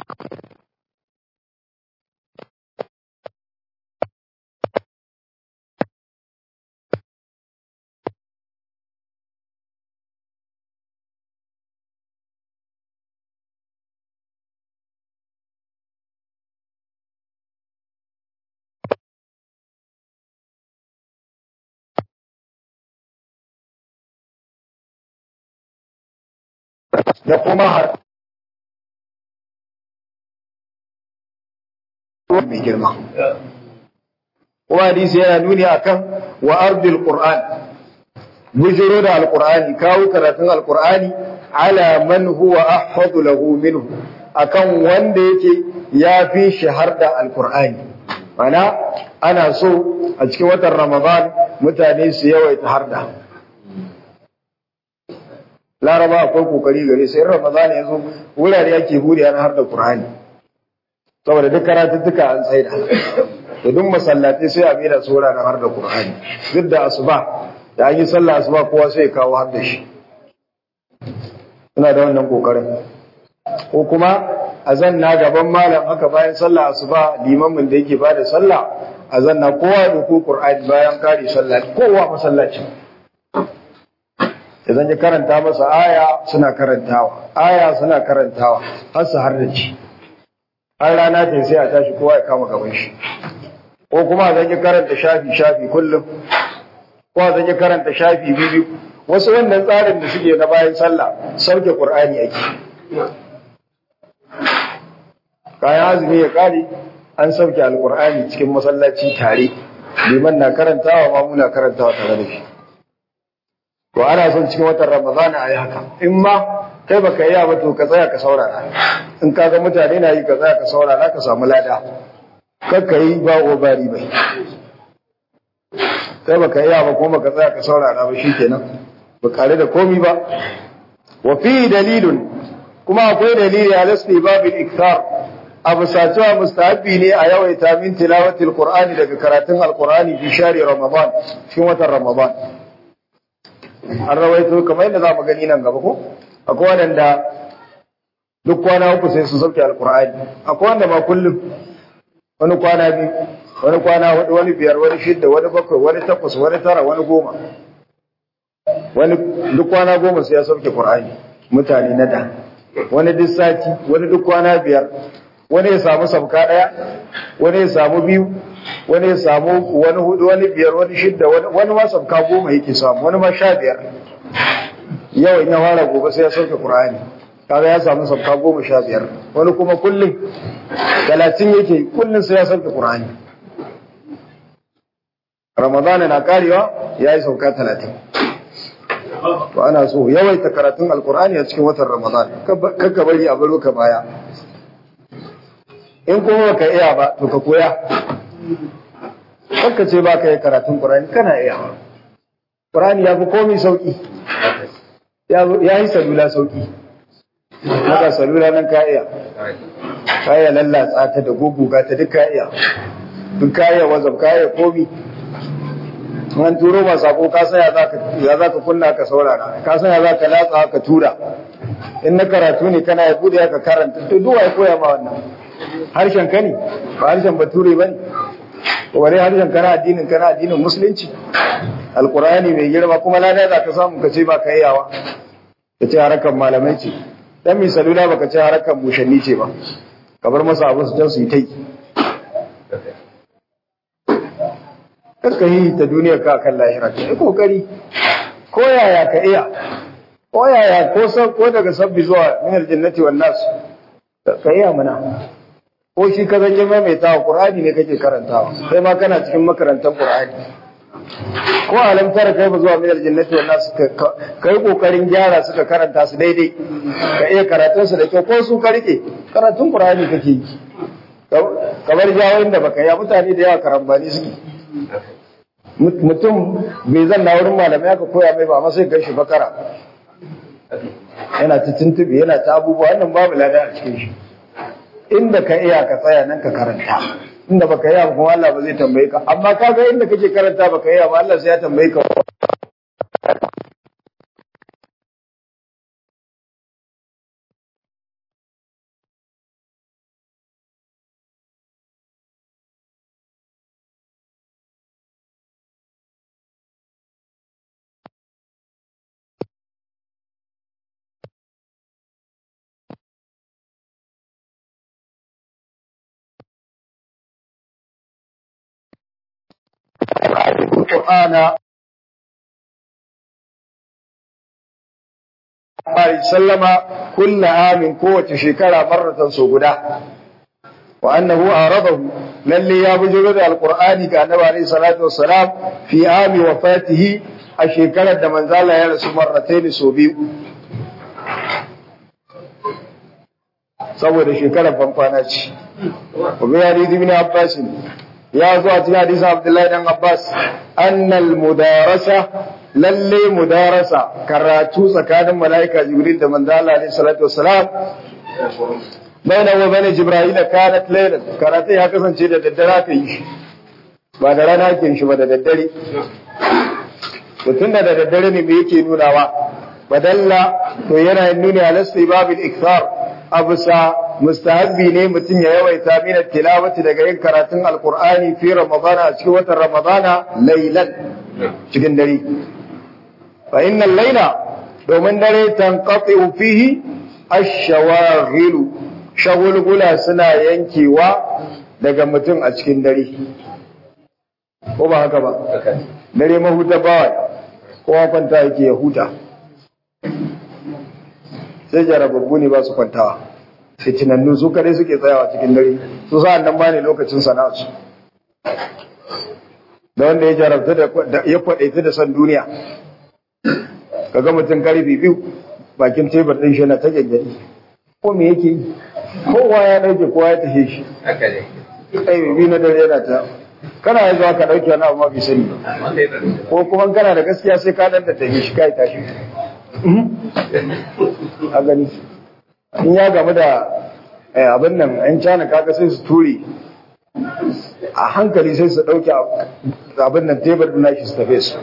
da kuma har mai girma. Kuma hadisi yana nuni akan wa ardil Qur'an bujiro da alqur'ani kawo karatun alqur'ani ala man huwa ahfadu lahu minhu akan wanda yake ya fi shahar da alqur'ani mana ana so a cikin watan Ramadan mutane su yawaita harda laraba akwai kokari gare sai ramadan ya zo wurare yake huri ana har da qur'ani saboda duk karatuttuka an tsaida da duk masallatai sai a mera su wuraren har da qur'ani duk da asuba da an yi sallah asuba kowa sai ya kawo har da shi suna da wannan kokarin ko kuma a zanna gaban malam haka bayan sallah asuba limamin da yake bada sallah a zanna kowa da ku qur'ani bayan kare sallah kowa masallacin idan ya karanta masa aya suna karantawa aya suna karantawa har su har da ci har rana ta sai a tashi kowa ya kama gaban shi ko kuma zan ya karanta shafi shafi kullum ko zan yi karanta shafi biyu wasu wannan tsarin da suke na bayan sallah sauke qur'ani ake kayan azumi ya kare an sauke alqur'ani cikin masallaci tare liman na karantawa ma muna karantawa tare da shi to ana son cikin watan ramadana a yi haka in ma kai baka yi ba to ka tsaya ka saurara in kaga mutane na yi ka tsaya ka saurara ka samu lada kakka yi ba o bari bai kai baka yi ba kuma ka tsaya ka saurara ba shikenan ba kare da komi ba wa fi dalilun kuma akwai dalili a lasli babil ikthar abu sacewa mustahabbi ne a yawaita min tilawatil qur'ani daga karatun alqur'ani fi shari ramadan cikin watan ramadan an rawaito kamar yadda za mu gani nan gaba ko akwai wanda duk kwana uku sai su sauke alqur'ani akwai wanda ma kullum wani kwana biyu wani kwana hudu wani biyar wani shidda wani bakwai wani takwas wani tara wani goma wani duk kwana goma sai ya sauke qur'ani mutane na da wani duk sati wani duk kwana biyar wani ya samu sabka daya wani ya samu biyu wani ya samu wani hudu wani biyar wani shidda wani ma sabka goma yake samu wani ma sha biyar yau in ya fara gobe sai ya sauke qur'ani kaga ya samu sabka goma sha biyar wani kuma kullum talatin yake kullum sai ya sauke qur'ani ramadana na karewa ya yi sauka talatin to ana so yawaita karatun alkur'ani a cikin watan ramadan kakka bari a baro ka baya in kuma baka iya ba to ka koya kakka ce ba ka yi karatun qur'ani kana iya qur'ani ya fi komai sauki ya yi salula sauki maka salula nan ka iya ka iya lallatsa ta da guguga ta duk ka iya duk ka iya wazab ka iya komi an turo ba sako ka san ya za ka kunna ka saurara ka san ya za ka latsa ka tura in na karatu ne kana ya bude ka karanta to duwa ya koya ma wannan harshen ka ne ba harshen bature ba ne wani harshen kana addinin kana addinin musulunci alkurani mai girma kuma lada za ka samu ka ce ba ka yawa ka ce harakan malamai ce dan mai salula baka ce harakan mushanni ce ba ka bar masa abu su can su yi ta yi karka yi ta duniya ka kan lahira ka yi kokari ko yaya ka iya ko yaya ko ko daga sabbi zuwa min aljannati wan nas ka iya mana ko shi ka zanje maimaitawa qur'ani ne kake karantawa sai ma kana cikin makarantar qur'ani ko alam tara kai ba zuwa min aljannati wan nas ka yi kokarin gyara suka karanta su daidai ka iya karatun su da kyau ko su ka rike karatun qur'ani kake yi kamar jawoyin da baka yi mutane da yawa karambani suke mutum bai zan na wurin malamai aka koya mai ba amma sai kai shi bakara yana ta tuntube yana ta abubuwa wannan babu lada a cikin shi inda ka iya ka tsaya nan ka karanta inda baka iya kuma Allah ba zai tambaye ka amma kaga inda kake karanta baka iya ba Allah sai ya tambaye ka القرآن سلم كل عام قوة شكرا مرة سوغدا وأنه أعرضه للي يبجر القرآن كان عليه الصلاة والسلام في عام وفاته الشكرا من ذال يرس مرتين سوبيو saboda shekarar famfana ce. Wabi hadisi ibn Abbas ya zo a cikin hadisin Abdullahi dan Abbas annal mudarasa lalle mudarasa karatu tsakanin malaika Jibril da manzo Allah alaihi salatu wassalam baina wa baina Jibril kanat laylan karatu ya kasance da daddare ka yi shi ba da rana ke shi ba da daddare to tunda da daddare ne me yake nunawa badalla to yana nuni ala babil ikthar abusa mustahabbi ne mutum ya yawaita min tilawati daga yin karatun alqur'ani fi ramadana a cikin watan ramadana laylan cikin dare fa innal layla domin dare tanqati'u fihi ash-shawaghil shagulgula suna yankewa daga mutum a cikin dare ko ba haka ba dare mahuta bawa kowa kwanta yake ya huta sai jarababbu ne ba su kwantawa fitinannu su kare suke tsayawa cikin dare su sa'an nan ba ne lokacin sana'arsu da wanda ya jarabta da ya kwaɗaita da san duniya kaga mutum karfi biyu bakin tebur ɗin shi na ta gyangyaɗi ko me yake yi kowa ya ɗauke kowa ya tafi shi kai bibi na dare yana ta kana ya zuwa ka ɗauke wani abu ma bai sani ko kuma kana da gaskiya sai ka ɗan da tafi shi kai tashi a gani in ya gamu da abin nan yan cana kaga sai su ture a hankali sai su ɗauke abin nan tebur ɗin nashi su tafe su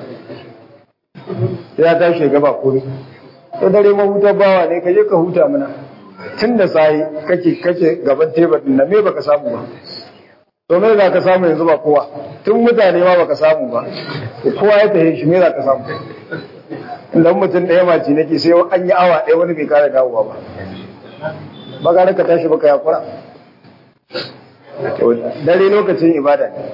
ya tashi ya gaba komai to dare mahutar bawa ne ka je ka huta mana tun da sai kake kake gaban tebur din nan me baka samu ba to me za ka samu yanzu ba kowa tun mutane ma baka samu ba kowa ya tahe shi me za ka samu inda mutum ɗaya mace nake sai an yi awa ɗaya wani bai kare dawowa ba ba ga ka tashi baka yakura dare lokacin ibada ne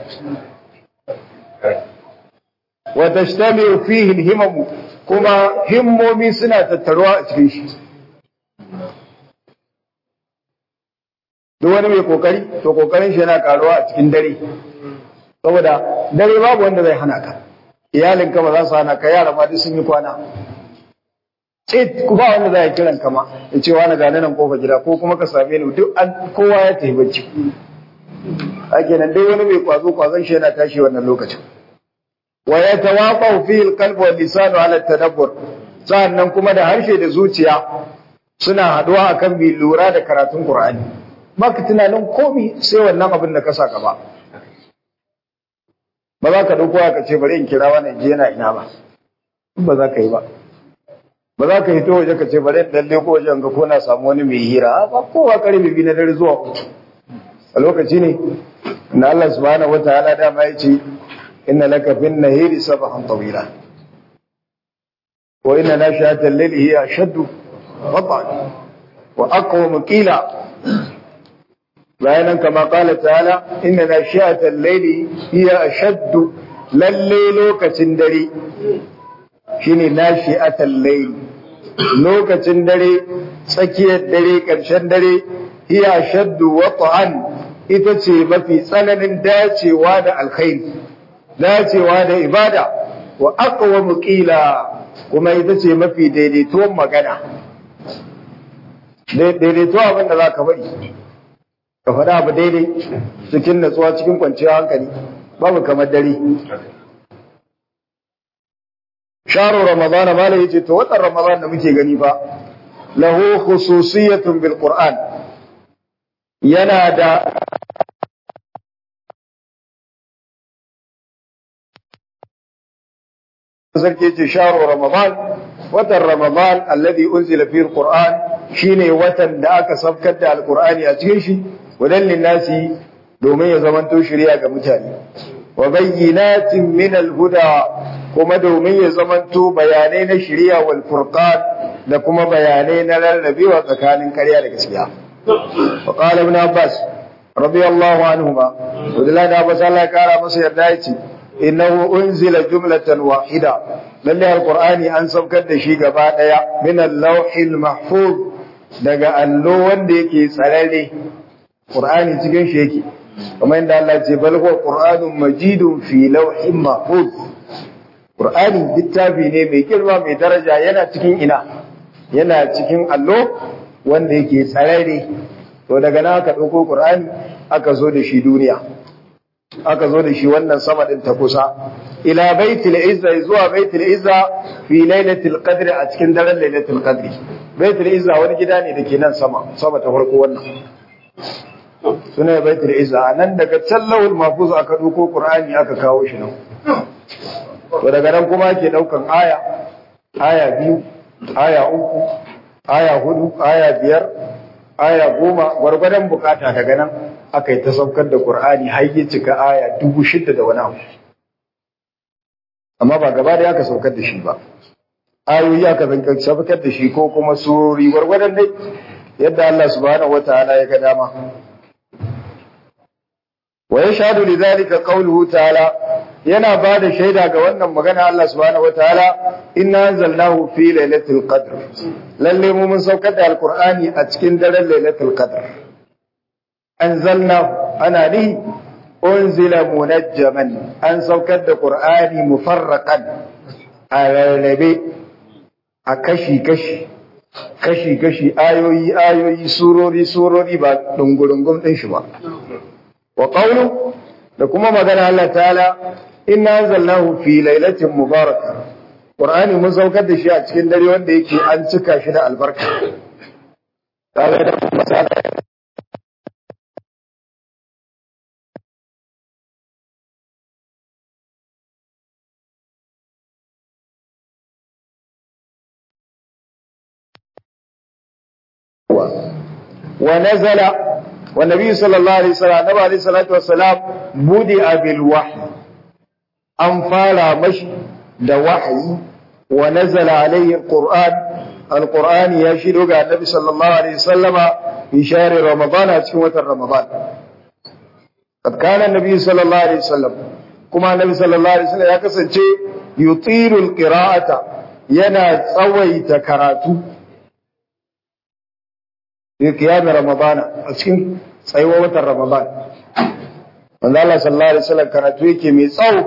wa tashtamiu fihi al-himam kuma himmomi suna tattaruwa a cikin shi duk wani mai kokari to kokarin shi yana karuwa a cikin dare saboda dare babu wanda zai hana ka iyalin ka ba za su hana ka yara ma duk sun yi kwana ce ku ba wanda zai kiran ka ma ya ce wani gane nan kofa gida ko kuma ka same ni duk an kowa ya tafi bacci ake nan dai wani mai kwazo kwazon shi yana tashi wannan lokacin wa yatawaqaw fi al-qalb wa lisanu ala tadabbur sannan kuma da harshe da zuciya suna haduwa akan bi lura da karatun Qur'ani maka tunanin komi sai wannan abin da ka saka ba ba za ka dauko ka ce bari in kira wannan je yana ina ba ba za ka yi ba ba za ka hito waje ka ce bari in dalle ko wajen ga ko na samu wani mai hira ba kowa karfe biyu na dare zuwa uku a lokaci ne na Allah subhanahu wataala dama ya ce inna laka fin nahiri sabahan tawila wa inna nashi'ata al-layli hiya ashaddu wat'an wa aqwamu qila bayanan kama qala ta'ala inna nashi'ata al-layli hiya ashaddu lalle lokacin dare shine nashi'ata al-layli lokacin dare tsakiyar dare ƙarshen dare hiya ashaddu wat'an ita ce mafi tsananin dacewa da alkhairi dacewa da ibada wa aqwamu qila kuma ita ce mafi daidaituwan magana daidaito abin da zaka bari ka faɗa abu daidai cikin natsuwa cikin kwanciyar hankali babu kamar dare sharu ramadan mala yace to watan ramadan da muke gani ba lahu khususiyatun bil qur'an yana da sarki ce sharo ramadan watan ramadan alladhi unzila fihi alquran shine watan da aka sabkar da alqurani a cikin shi wadan linnasi domin ya zamanto shari'a ga mutane wa bayyinatin min alhuda kuma domin ya zamanto bayanai na shari'a wal furqan da kuma bayanai na rarrabewa tsakanin ƙarya da gaskiya wa qala ibn abbas radiyallahu anhuma wadalla da abbas Allah ya kara masa yarda yace innahu unzila jumlatan wahida lalle alqur'ani an saukar da shi gaba daya min al-lawhil mahfuz daga allo wanda yake tsararre qur'ani cikin shi yake kamar inda Allah ce bal huwa qur'anun majidun fi lawhin mahfuz qur'ani littafi ne mai girma mai daraja yana cikin ina yana cikin allo wanda yake tsararre to daga nan aka dauko qur'ani aka zo da shi duniya aka zo da shi wannan sama din ta kusa ila baitul izza zuwa baitul izza fi lailatul qadr a cikin daren lailatul qadr baitul izza wani gida ne dake nan sama sama ta farko wannan suna baitul izza nan daga can lawul mahfuz aka duko qur'ani aka kawo shi nan to daga nan kuma ke daukan aya aya biyu aya uku aya hudu aya biyar aya goma gwargwadon bukata daga nan aka yi ta saukar da Qur'ani har ya cika aya dubu shida da wani abu. Amma ba gaba da aka saukar da shi ba. Ayoyi aka zanka saukar da shi ko kuma surori gwargwadon dai yadda Allah subhanahu wataala ya ga dama. Wa yashhadu lidhalika qawluhu ta'ala yana ba da shaida ga wannan magana Allah subhanahu wataala inna anzalnahu fi lailatul qadr lalle mu mun saukar da alqur'ani a cikin daren lailatul qadr anzalnahu ana ni unzila munajjaman an saukar da qur'ani mufarraqan a rarrabe a kashi kashi kashi kashi ayoyi ayoyi surori surori ba dungurungun din shi ba wa qawlu da kuma magana Allah ta'ala inna anzalnahu fi lailatin mubaraka qur'ani mun saukar da shi a cikin dare wanda yake an cika shi da albarka kaga da masala ونزل والنبي صلى الله عليه وسلم النبي عليه الصلاة والسلام بدأ بالوحي أن فارى مشي da wahayi wa nazala alayhi alquran alquran ya shido ga annabi sallallahu alaihi wasallama fi shahri ramadan a cikin watan ramadan kad kana annabi sallallahu alaihi wasallam kuma annabi sallallahu alaihi wasallam ya kasance yutiru alqira'ata yana tsawaita karatu fi qiyam ramadan a cikin tsayuwar watan ramadan manzo Allah sallallahu alaihi wasallam karatu yake mai tsawo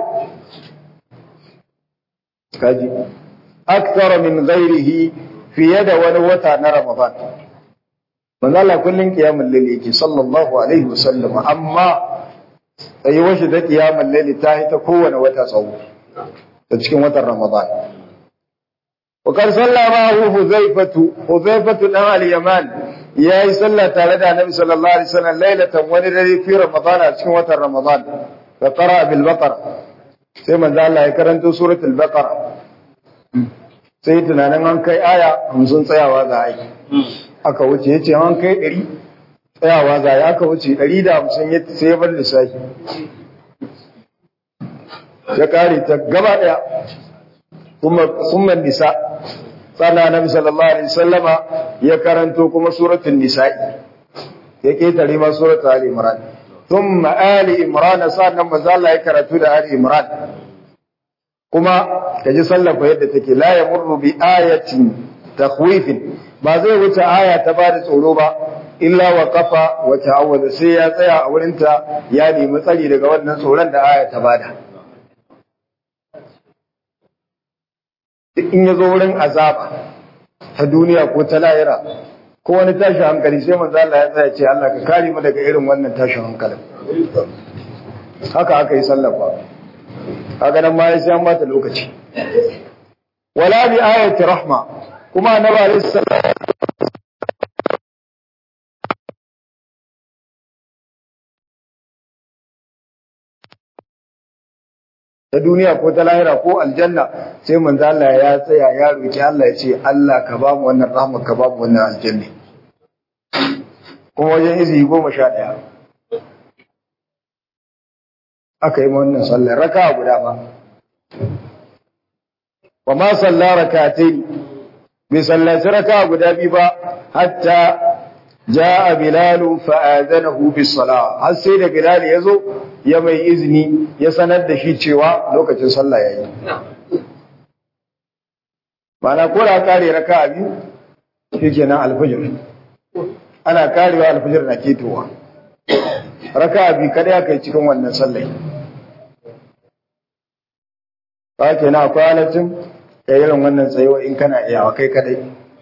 kaji akthar min ghairihi fiye da wani wata na ramadan manzo Allah kullun qiyamul layl yake sallallahu alaihi wasallam amma tsayuwar shi da qiyamul layl ta yi ta kowane wata tsawo ta cikin watan ramadan وقد صلى معه حذيفة حذيفة دان اليمان yayi sallah tare da Annabi sallallahu alaihi wasallam lailatan wani dare fi Ramadan a cikin watan Ramadan fa qara bil baqara sai manzo Allah ya karanto suratul baqara sai tunanin an kai aya 50 tsayawa za a yi aka wuce yace an kai 100 tsayawa za a yi aka wuce 150 ya sai ya bar lissafi ya kare ta gaba daya kuma kuma nisa sannan annabi sallallahu alaihi wasallama ya karanto kuma suratul nisa'i ya ketare ma suratul ali imran thumma ali imran sannan manzo Allah ya karatu da ali imran kuma kaji sallafa yadda take la yamurru bi ayatin takhwifin ba zai wuce aya ta bada tsoro ba illa wa kafa wa ta'awwada sai ya tsaya a wurinta ya nemi tsari daga wannan tsoron da aya ta bada in ya zo wurin azaba ta duniya ko ta lahira ko wani tashin hankali sai manzo Allah ya tsaya ce Allah ka kare mu daga irin wannan tashin hankalin haka aka yi sallafa kaga nan ma ya sai an bata lokaci wala bi ayati rahma kuma annabi alaihi salam ta duniya ko ta lahira ko aljanna sai manzo Allah ya tsaya ya roki Allah ya ce Allah ka ba mu wannan rahma ka ba mu wannan aljanna kuma wajen izi goma sha ɗaya aka yi wannan sallar raka guda ba wa ma salla rakatai bai sallaci raka guda biyu ba hatta جاء بلال فآذنه بالصلاة har sai da Bilal ya zo ya mai izini ya sanar da shi cewa lokacin sallah yayi mana ko da kare raka'a biyu shikenan alfajir ana karewa alfajir na ketowa raka'a biyu kada ya kai cikin wannan sallah ba kenan akwai halaccin kai irin wannan tsayuwa in kana iyawa kai kadai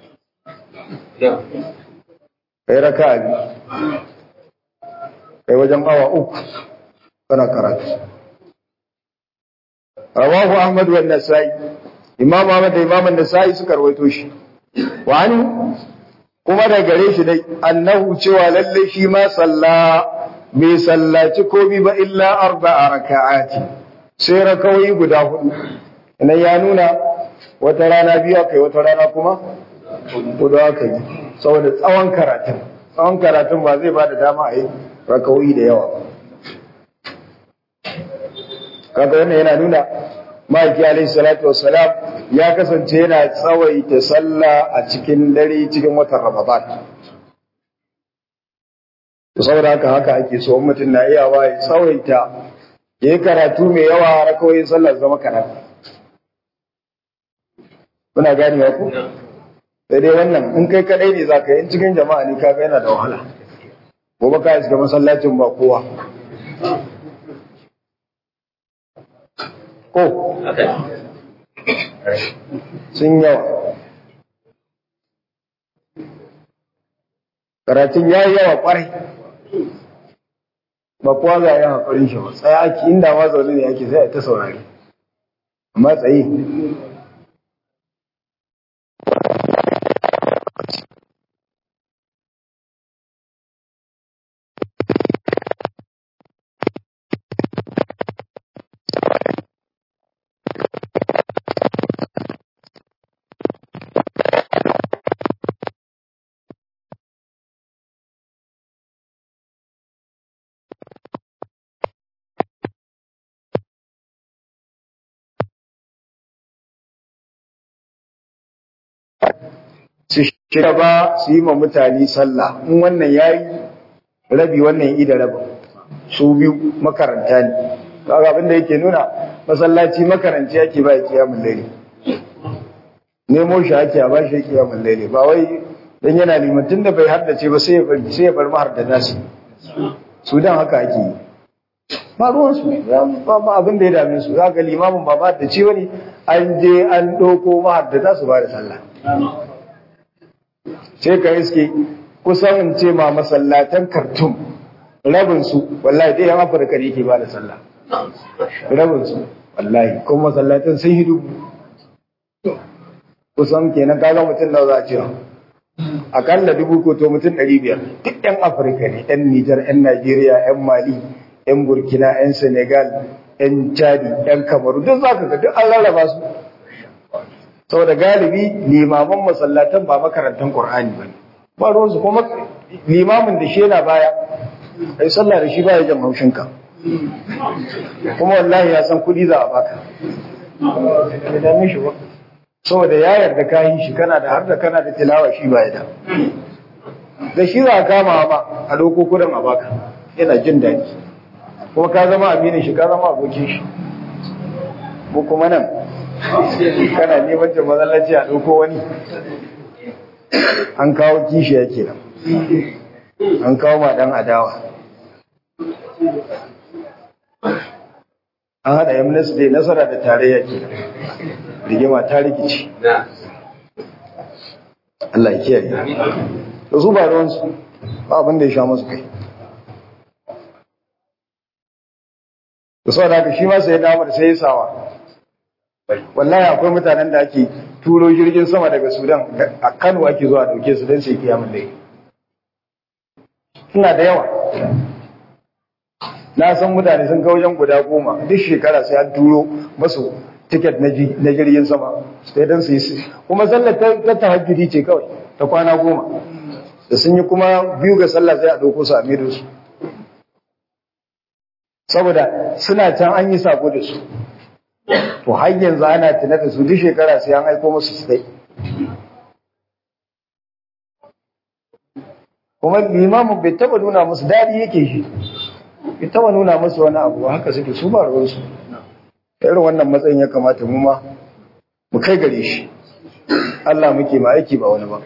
kai raka biyu kai wajen awa uku kana karatu rawahu ahmad wa nasai imam ahmad da imam nasai suka rawaito shi wa ani kuma da gare shi dai annahu cewa lalle shi ma salla bai sallaci komi ba illa arba'a raka'ati sai rakawai guda hudu nan ya nuna wata rana biyu akai wata rana kuma hudu aka yi saboda tsawon karatun tsawon karatun ba zai ba da dama a yi rakawoyi da yawa ba kaga wannan yana nuna ma'aiki alaihi salatu wassalam ya kasance yana tsawaita sallah a cikin dare cikin watan ramadan saboda haka haka ake so mutum na iyawa ya tsawaita ya yi karatu mai yawa rakawoyin sallar zama kaɗan muna gani ya ku sai dai wannan in kai kadai ne za ka yi in cikin jama'a ne kaga yana da wahala gobe ka shiga masallacin ba kowa ko sun yawa karatun ya yi yawa kwarai ba kowa za a yi haƙarin shi ba tsaye ake inda ma zaune ne ake sai a ta saurari amma tsaye su shiga ba su yi ma mutane sallah in wannan ya yi rabi wannan yi da rabin su biyu makaranta ne kaga abin da yake nuna masallaci makaranci yake ba ya kiyamun laili nemo shi ake a bashi kiyamun laili ba wai dan yana limantin da bai haddace ba sai ya bari sai ya bar mahar da nasi su dan haka ake yi ba ruwan su ba ba abin da ya dame su zaka limamin ba ba da ce wani an je an doko mahar da su ba da sallah sai ka iske kusan in ce ma masallatan kartun rabinsu wallahi dai yan afirka ne yake ba da sallah rabinsu wallahi kuma masallatan sun hidu kusan kenan kaga mutum da za a ce akalla dubu ko to mutum ɗari biyar duk yan afirka ne yan nijar yan najeriya yan mali yan burkina yan senegal yan chadi yan kamaru duk za ka ga duk an rarraba su saboda galibi limaman masallatan ba makarantar Qur'ani ba ne ba ruwansu kuma limamin da shi yana baya ai sallah da shi baya jan haushinka kuma wallahi ya san kuɗi za a baka ya dame shi ba saboda ya yarda ka yi shi kana da har da kana da tilawa shi baya da da shi za a kama ma a ɗauko kudin a baka yana jin daɗi kuma ka zama aminin shi ka zama abokin shi ko kuma nan kana neman ta mazallaci a ɗauko wani an kawo kishi yake nan an kawo ma ɗan adawa an haɗa yamnas da nasara da tarayya ke rigima ta rikici Allah ya kiyaye da su ba ruwansu ba abin da ya sha masu kai da sau da haka shi ma sai damar sai ya sawa wallahi akwai mutanen da ake turo jirgin sama daga sudan a kano ake zuwa dauke su don sai kiyamun da suna da yawa na san mutane sun wajen guda goma duk shekara sai an turo masu tiket na jirgin sama sai don su yi kuma sallar ta tahajjudi ce kawai ta kwana goma da sun yi kuma biyu ga sallah sai a ɗauko su a mido su saboda suna can an yi sako da su to har yanzu ana tuna da su duk shekara sai an aiko musu su dai kuma limamin bai taba nuna musu daɗi yake shi bai taba nuna musu wani abu haka suke su ba ruwansu irin wannan matsayin ya kamata mu ma mu kai gare shi Allah muke ma aiki ba wani ba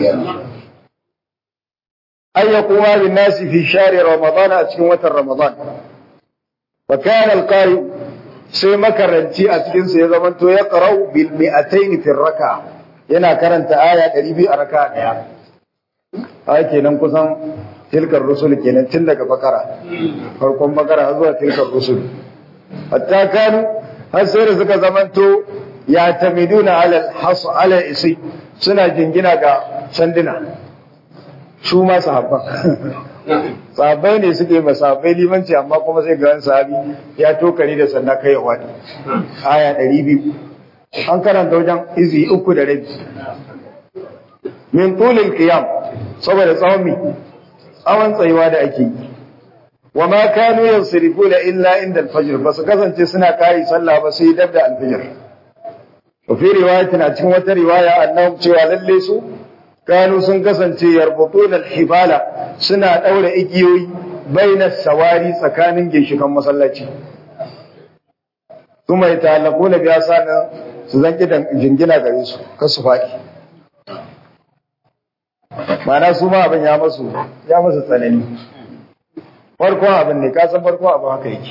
ay yaquma bin nasi fi shahri ramadan a cikin watan ramadan wa kana al-qari sai makaranci a cikin sa ya zamanto ya qara'u bil mi'atayn fi raka yana karanta aya 200 a raka daya haka kenan kusan tilkar rusul kenan tun daga bakara farkon bakara zuwa tilkar rusul hatta kanu har sai da suka zamanto ya tamiduna alal hasu ala isi suna jingina ga sanduna su ma sahabban sahabbai ne suke ba sahabbai limanci amma kuma sai ga sahabi ya tokari da sanda kai ya wani aya ɗari biyu an karanta wajen izi uku da rabi min tulil qiyam saboda tsawon mi tsawon tsayuwa da ake yi wa ma kanu yansirifuna illa inda al-fajr ba su kasance suna kai sallah ba sai dab da al-fajr wa fi riwayatin a cikin wata riwaya annahum cewa lalle su kanu sun kasance yarbutuna al-hibala suna daura igiyoyi baina sawari tsakanin ginshikan masallaci kuma ya ta'allaku na biya sanin su zan kidan jingina gare su kar su faɗi mana su ma abin ya masu ya masu tsanani farkon abin ne kasan farkon abin haka yake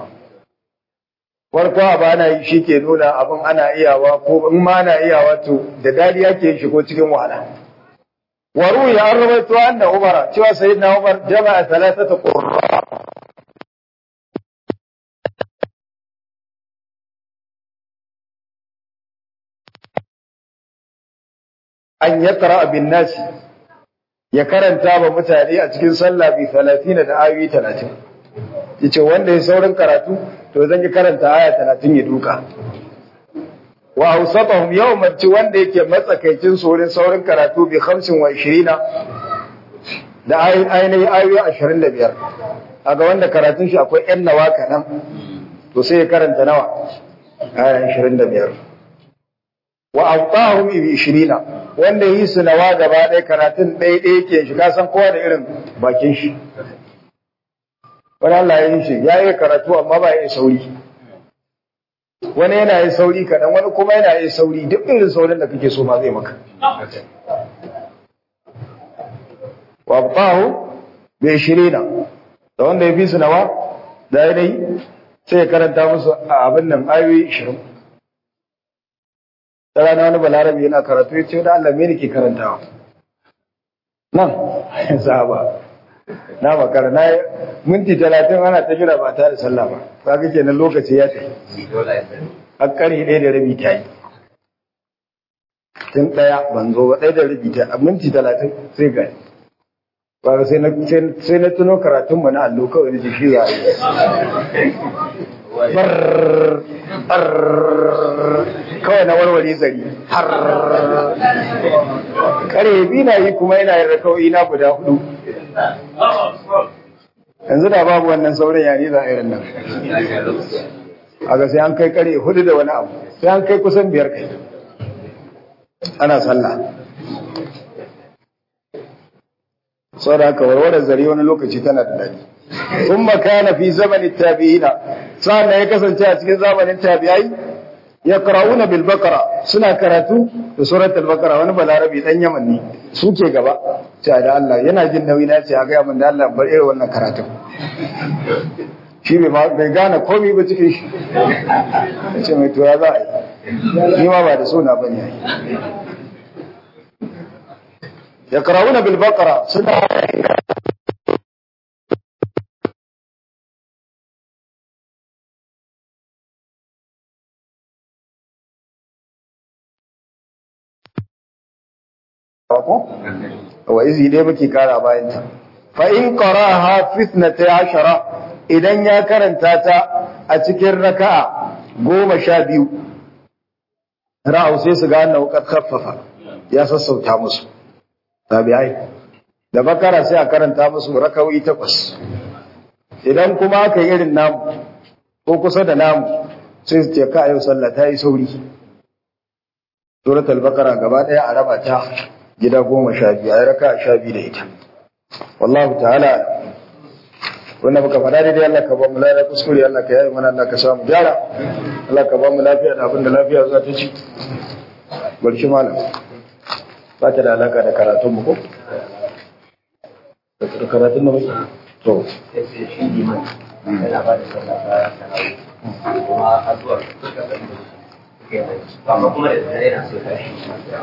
farkon abu ana yi shi ke nuna abin ana iyawa ko in ma ana iyawa to da dadi yake shigo cikin wahala waru ya an rawaito anna umar cewa sayyidina umar jama'a thalathata qurra an yaqra bin nasi ya karanta ba mutane a cikin sallah bi 30 da ayoyi 30 yace wanda ya saurin karatu to zan yi karanta aya 30 ya duka wa awsatahum yawman ci wanda yake matsakaicin saurin saurin karatu bi 25 da ainihin ayoyi 25 kaga wanda karatun shi akwai yan nawa kanan to sai ya karanta nawa aya 25 wa awtahum bi 20 wanda yi su nawa gaba ɗaya karatun ɗaya ɗaya ke shi ka san kowa da irin bakin shi wani Allah ya yi shi ya yi karatu amma ba ya yi sauri wani yana yi sauri kaɗan wani kuma yana yi sauri duk irin saurin da kake so ma zai maka wa abtahu bai shirina da wanda ya fi su nawa da ya dai sai ya karanta musu a abin nan ayoyi ishirin da rana wani balarabi yana karatu ya ce da Allah me ke karantawa nan sahaba na makara na minti talatin ana ta jira ba tare sallah ba ba ga kenan lokaci ya tafi a ƙarfe ɗaya da rabi ta yi tun ɗaya ban zo ba ɗaya da rabi ta a minti talatin sai ga ba sai na sai na tuno karatun mu na allo kawai da shi za a yi kawai na warware zari har kare bi na yi kuma yana yin rakawai na guda hudu yanzu da babu wannan sauran yare za a irin nan a ga sai an kai kare hudu da wani abu sai an kai kusan biyar kai ana sallah sau da haka warware zari wani lokaci tana da daɗi ثم كان في زمن التابعين سأل ya kasance a cikin zamanin tabi'ai yaqra'una bil baqara suna karatu da surat al baqara wani balarabi dan yaman ne suke gaba sai da Allah yana jin nauyi na ce a ga mun da Allah bar irin wannan karatun shi bai bai gane komai ba cikin shi ce mai tura za a yi ni ma ba da suna bane ai yaqra'una bil baqara suna ko wa izi dai muke kara bayan ta fa in qaraha fitnata ashara idan ya karanta ta a cikin raka'a goma sha biyu ra'au sai su ga annahu qad khaffafa ya sassauta musu tabi'ai da bakara sai a karanta musu rakawi takwas idan kuma aka yi irin namu ko kusa da namu sai su ce ka yau sallah ta yi sauri suratul baqara gaba daya a raba ta gida goma sha biyu a raka sha biyu da ita wallahu ta'ala wanda muka faɗa daidai Allah ka ba mu lafiya kuskure Allah ka yayi mana Allah ka samu gyara Allah ka ba mu lafiya da abin da lafiya za ta ci barci malam ba ta da alaka da karatun mu ko da karatun da muke to yana ba da sallah ta tarawih kuma addu'ar amma kuma da dare yana so tashi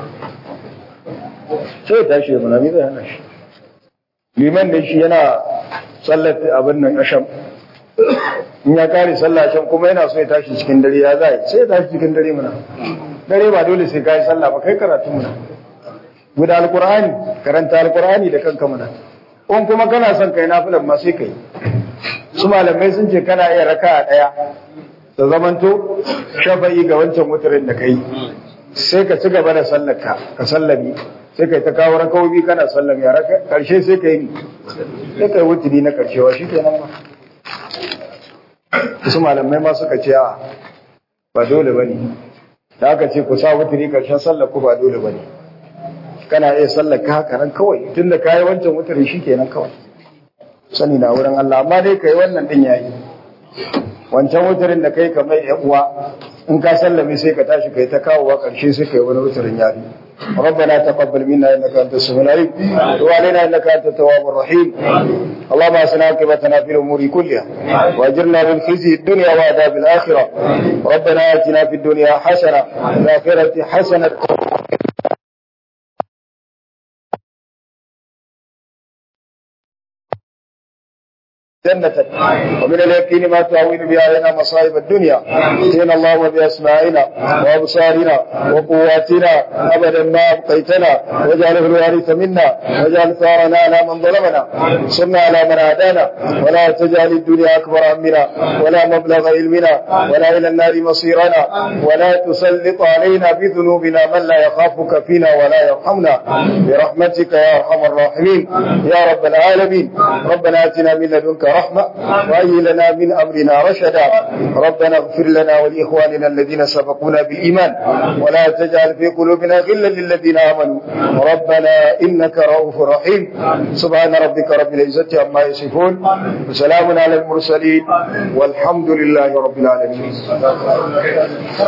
sai tashi da munami zai hana shi liman da shi yana sallar abin nan asham in ya kare sallah asham kuma yana so ya tashi cikin dare ya zai sai ya tashi cikin dare muna dare ba dole sai kai sallah ba kai karatu muna guda alqur'ani karanta alqur'ani da kanka muna in kuma kana son kai nafilan ma sai kai su malamai sun ce kana iya raka'a daya da zamanto shafa'i ga wancan mutarin da kai sai ka ci gaba da sallarka ka sallami sai kai ta kawo rakawobi kana sallami a raka karshe sai ka yi sai kai wuturi na karshewa shi kenan ba su malamai ma suka ce a ba dole ba ne da aka ce ku sa wuturi karshen sallar ku ba dole ba ne kana iya sallar ka haka nan kawai tun da ka yi wancan wuturi shi kenan kawai sani na wurin Allah amma dai ka yi wannan din yayi wancan wutarin da kai kamar yan uwa in ka sallame sai ka tashi kai ta kawowa karshe sai kai wani wutarin yafi ربنا تقبل منا انك انت السميع العليم وعلينا انك انت التواب الرحيم اللهم اسنا عاقبتنا في الامور كلها واجرنا من خزي الدنيا وعذاب الاخره ربنا اتنا في الدنيا حسنه وفي الاخره حسنه جنتك ومن اليقين ما تعوين بها علينا مصائب الدنيا اتينا اللهم باسماعنا وابصارنا وقواتنا ابدا ما ابقيتنا واجعله الوارث منا واجعل ثارنا على من ظلمنا صرنا على من عادانا ولا تجعل الدنيا اكبر همنا ولا مبلغ علمنا ولا الى النار مصيرنا ولا تسلط علينا بذنوبنا من لا يخافك فينا ولا يرحمنا برحمتك يا ارحم الراحمين يا رب العالمين ربنا اتنا من لدنك رحمة وهي لنا من أمرنا رشدا ربنا اغفر لنا ولإخواننا الذين سبقونا بالإيمان ولا تجعل في قلوبنا غلا للذين آمنوا ربنا إنك رؤوف رحيم سبحان ربك رب العزة عما يصفون وسلام على المرسلين والحمد لله رب العالمين